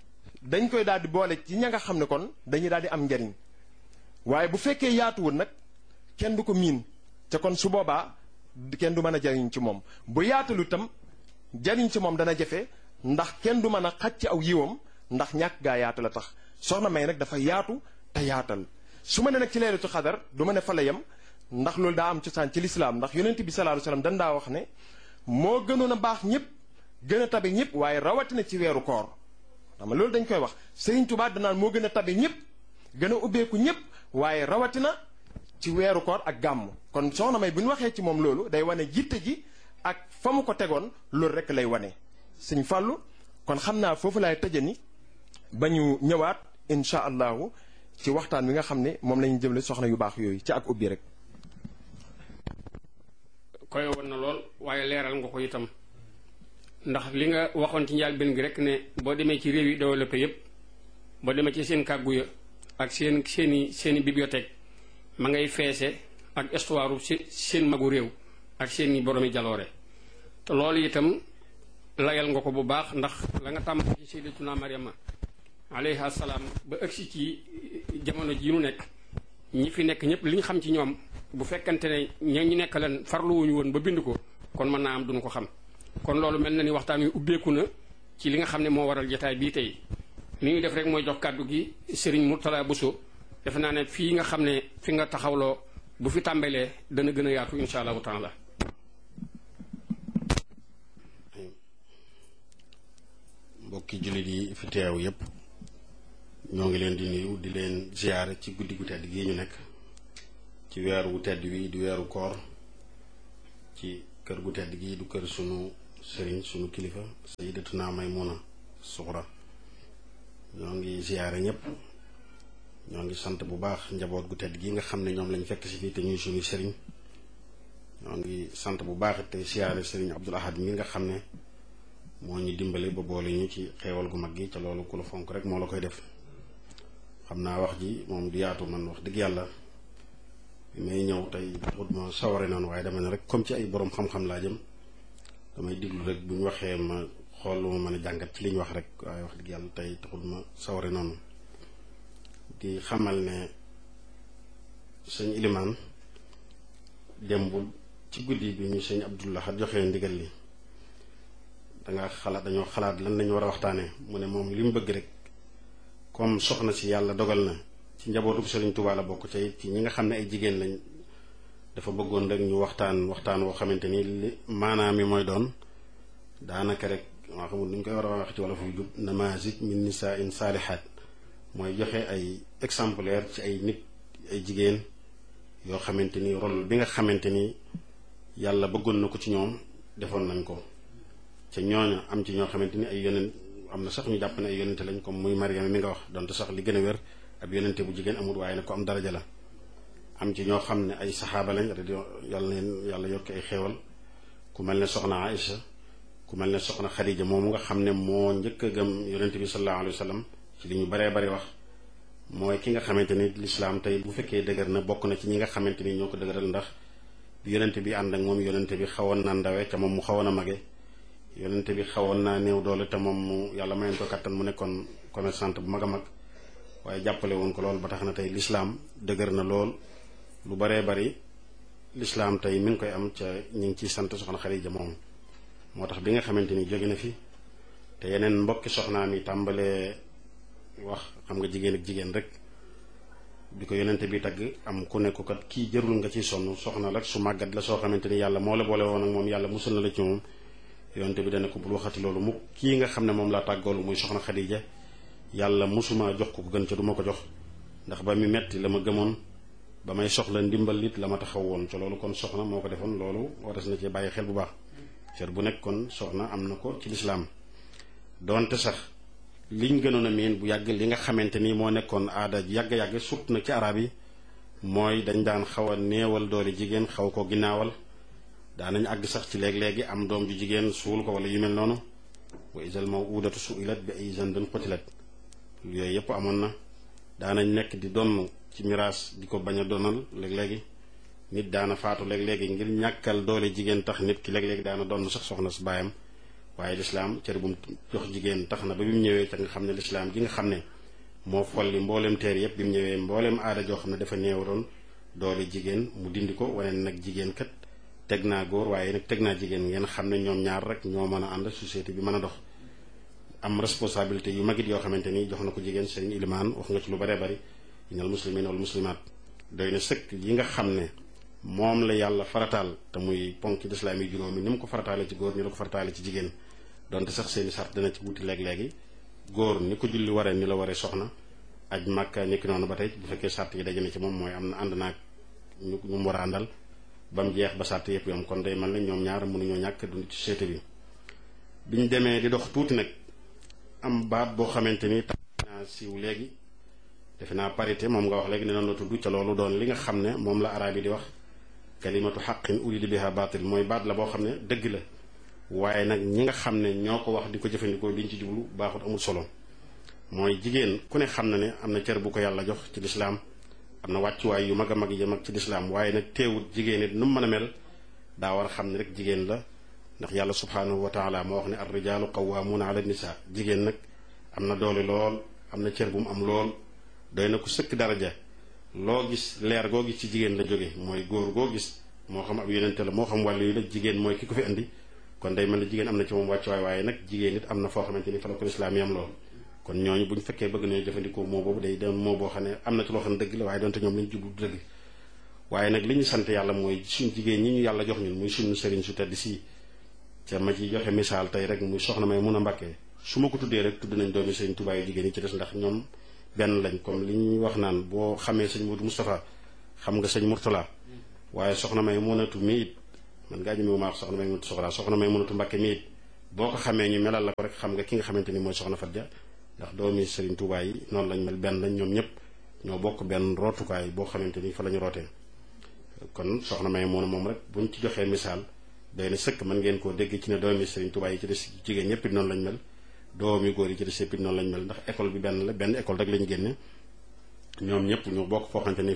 dañ koy daal di boole ci ña nga xam ne kon dañuy daal di am njariñ waaye bu fekkee yaatuwul nag kenn du ko miin te kon su boobaa kenn du mën a jariñ ci moom bu yaatalu itam jariñ ci moom dana jafe ndax kenn du mën a xaj ci aw yiwam ndax ñàkk gaa yaatu la tax soxna may nag dafa yaatu te yaatal su ma ne nag ci leelatu xadar du ma ne fa la yem ndax loolu daa am cosaan ci lislaam ndax yonent bi sallallahu alayhi wasallam dan daa wax ne moo gënoon a baax ñëpp gën a tabe ñëpp waaye rawatina ci weeru koor xam nga loolu dañ koy wax Serigne Touba danaan moo gën a tabe ñëpp gën a ubbeeku ñëpp waaye rawatina ci weeru koor ak gàmm kon soxna may bu ñu waxee ci moom loolu day wane jitte ji ak fa mu ko tegoon loolu rek lay wane sëñ fàllu kon xam naa foofu laay tëje ni ba ñu ñëwaat incha allahu ci waxtaan wi nga xam ne moom la ñu jëmle soxna yu baax yooyu ci ak ubbi rek koy woon na lool waaye leeral nga ko itam ndax li nga waxoon ci njaal benn gi rek ne boo demee ci réew yi développé yépp boo demee ci seen kàggu ya ak seen seeni seeni bibliothèque ma ngay feese ak histoire seen magu réew ak seeni boroomi jaloore te loolu itam layal nga ko bu baax ndax la nga tàmm ci sayyidatuna Maryama alayha salaam ba ëgsi ci jamono ji nu nekk ñi fi nekk ñëpp li ñu xam ci ñoom bu fekkante ne ña ñu nekk leen farluwuñu woon ba bind ko kon mën naa am duñu ko xam kon loolu mel na ni waxtaan wi ubbeeku na ci li nga xam ne moo waral jotaay bii tey li ñuy def rek mooy jox kàddu gi Serigne Mourtala Bousso defe naa ne fii nga xam ne fi nga taxawloo bu fi tàmbalee dana gën a yaatu insha allahu taala mbokki jullit yi fi teew yépp ñoo ngi leen di nuyu di leen ziyaare ci guddi gu tedd gii ñu nekk ci weeru wu tedd wi di weeru koor ci kër gu tedd gi du kër sunu sëriñ sunu kilifa sayyidatuna Maymuna Suxra ñoo ngi ziyaare ñëpp ñoo ngi sant bu baax njaboot gu tedd gi nga xam ne ñoom lañ fekk si fii te ñuy suñu sëriñ ñoo ngi sant bu baax te ziyaare sëriñ Abdul Ahad mi nga xam ne moo ñu dimbale ba boole ñu ci xeewal gu mag gi ca loolu ku la fonk rek moo la koy def xam naa wax ji moom du yaatu man wax dëgg yàlla bi may ñëw tey xut ma saware noonu waaye dama ne rek comme ci ay borom xam-xam laa jëm damay diglu rek bu ñu waxee ma xool lu ma mën a jàngat ci li ñu wax rek waaye wax dëgg yàlla tey taxul ma saware noonu di xamal ne sëñ ilimaan démbul ci guddi bi ñu sëñ Abdullah joxee ndigal li danga xalaat dañoo xalaat lan lañu war a waxtaanee mu ne moom li mu bëgg rek comme soxna si yàlla dogal na ci njabootu Sëriñ Tuubaa la bokk ca ci ñi nga xam ne ay jigéen lañ dafa bëggoon rek ñu waxtaan waxtaan woo xamante ni li maanaam mi mooy doon daanaka rek maa xamul nu ñu koy war a wax ci wala fu jub namazij min nisaa in saalihaat mooy joxe ay exemplaire ci ay nit ay jigéen yoo xamante ni rôle bi nga xamante ni yàlla bëggoon na ko ci ñoom defoon nañ ko ca ñooña am ci ñoo xamante ni ay yonent am na sax ñu jàpp ne ay yonente lañ comme muy Mariama mi nga wax donte sax li gën a wér ab yonente bu jigéen amul waaye nag ko am daraja la am ci ñoo xam ne ay saxaaba lañ radio yàlla leen yàlla yokk ay xéewal ku mel ne soxna Aïcha ku mel ne soxna Xadija moomu nga xam ne moo njëkk a gëm yonente bi sallallahu alayhi wa sallam ci li ñu baree bari wax mooy ki nga xamante ni lislaam tey bu fekkee dëgër na bokk na ci ñi nga xamante ni ñoo ko dëgëral ndax bi yonente bi ànd ak moom yonente bi xawoon na ndawe ca moom mu xawoon a mage yonente bi xawoon naa néew doole te moom mu yàlla mayoon ko kattan mu nekkoon commerçante bu mag a mag waaye jàppale woon ko lool ba tax na tey lislaam dëgër na lool lu baree bari lislaam tey mi ngi koy am ca ñu ngi ciy sant soxna Xadija moom moo tax bi nga xamante ni jóge na fi te yeneen mbokki soxnaam yi tàmbalee wax xam nga jigéen ak jigéen rek bi ko yonente bi tagg am ku nekk kat kii jërul nga ciy sonn soxna la su màggat la soo xamante ni yàlla moo la boole woon ak moom yàlla musul na la ci moom yonente bi dana ko bul waxati loolu mu kii nga xam ne moom laa tàggoolu muy soxna Xadija yàlla musuma jox ko ko gën ca du ma ko jox ndax ba mi metti la ma gëmoon ba may soxla ndimbal it la ma taxaw woon ca loolu kon soxna moo ko defoon loolu waras na ci bàyyi xel bu baax cër bu nekk kon soxna am na ko ci lislaam donte sax liñ gënoon a miin bu yàgg li nga xamante ni moo nekkoon aada yàgg-yàgg surtout nag ci arab yi mooy dañ daan xaw a néewal doole jigéen xaw ko ginnaawal daanañ àgg sax ci léeg-léegi am doom ju jigéen suul ko wala yu mel noonu wa isal mawudatu suilat bi ay zanbin qutilat yooyu yëpp amoon na daanañ nekk di donn ci miraas di ko bañ a donal léeg-léegi nit daana faatu léeg-léegi ngir ñàkkal doole jigéen tax nit ki léeg-léegi daana donn sax soxna su baayam waaye lislaam cër bu mu jox jigéen tax na ba bi mu ñëwee ca nga xam ne lislaam gi nga xam ne moo folli mbooleem teer yëpp bi mu ñëwee mbooleem aada joo xam ne dafa néewaroon doole jigéen mu dindi ko wane nag jigéen kat teg naa góor waaye nag teg naa jigéen ngeen xam ne ñoom ñaar rek ñoo mën a ànd société bi mën a dox am responsabilité yu magit yoo xamante ni jox na ko jigéen sëriñ ilimaan wax nga ci lu baree bari inal muslimin wal muslimaat doy na sëkk yi nga xam ne moom la yàlla farataal te muy ponk lislaam yi juróomi ni mu ko farataale ci góor ni la ko farataale ci jigéen donte sax seeni sart dana ci wuti léeg-léegi góor ni ko julli waree ni la waree soxna aj màkka ni ki noonu ba tey bu fekkee sart yi daje na ci moom mooy am na ànd naag ñu ñu mu war a àndal ba mu jeex ba sart yëpp yom kon day mel ne ñoom ñaar mënuñoo ñàkk dund ci société bi biñ demee di dox tuuti nag am baat boo xamante ni tax naa siiw léegi defe naa parité moom nga wax léegi ne noonu la tudd ca loolu doon li nga xam ne moom la araab yi di wax kalimatu xaqin urida biha baatil mooy baat la boo xam ne dëgg la waaye nag ñi nga xam ne ñoo ko wax di ko jëfandikoo liñ ci jublu baaxut amul solo mooy jigéen ku ne xam na ne am na cër bu ko yàlla jox ci lislaam am na wàccuwaay yu mag a mag yi mag ci lislaam waaye nag teewut jigéen it nu mu mën a mel daa war a xam ne rek jigéen la ndax yàlla subhaanahu wa taala moo wax ne ar rijaalu qawwaamuuna ala nisa jigéen nag am na doole lool am na cër bu mu am lool doy na ko sëkk daraja loo gis leer goo gis ci jigéen la jóge mooy góor goo gis moo xam ab yonente la moo xam wàllu yi la jigéen mooy ki ko fi indi kon day mel ne jigéen am na ci moom wàccuwaay waaye nag jigéen it am na foo xamante ni fa la ko lislaam yam lool kon ñooñu bu ñu fekkee bëgg nañu jëfandikoo moo boobu day doon moo boo xam ne am na ci loo xam ne dëgg la waaye donte ñoom lañu jublu dëgg waaye nag li ñu sant yàlla mooy suñ jigéen ñi ñu yàlla jox ñun muy suñu sëriñ su tedd si ca ma ci joxe misaal tey rek muy soxna may mun a mbàkkee su ma ko tuddee rek tudd nañ doomi sëriñ Tuubaa yu jigéen yi ci des ndax ñoom benn lañ comme li ñuy wax naan boo xamee sëñ Modou Moustapha xam nga sëñ Mourtala waaye soxna may munatu mi it man ngaa ñëmewu maa wax soxna may mënatu soxlaa soxna may mënatu mbàkke mi it boo ko xamee ñu melal la ko rek xam nga ki nga xamante ni mooy soxna Fat Ja ndax doomi Serigne Touba yi noonu lañ mel benn lañ ñoom ñëpp ñoo bokk benn rootukaay boo xamante ni fa la ñu rootee kon soxna may moom moom rek buñ ci joxee misaal day na sëkk mën ngeen koo dégg ci ne doomi Serigne Touba yi ci des jigéen ñëpp it noonu lañ mel doomi góor yi ci des yëpp it noonu lañ mel ndax école bi benn la benn école rek lañu génne ñoom ñëpp ñu bokk foo xamante ni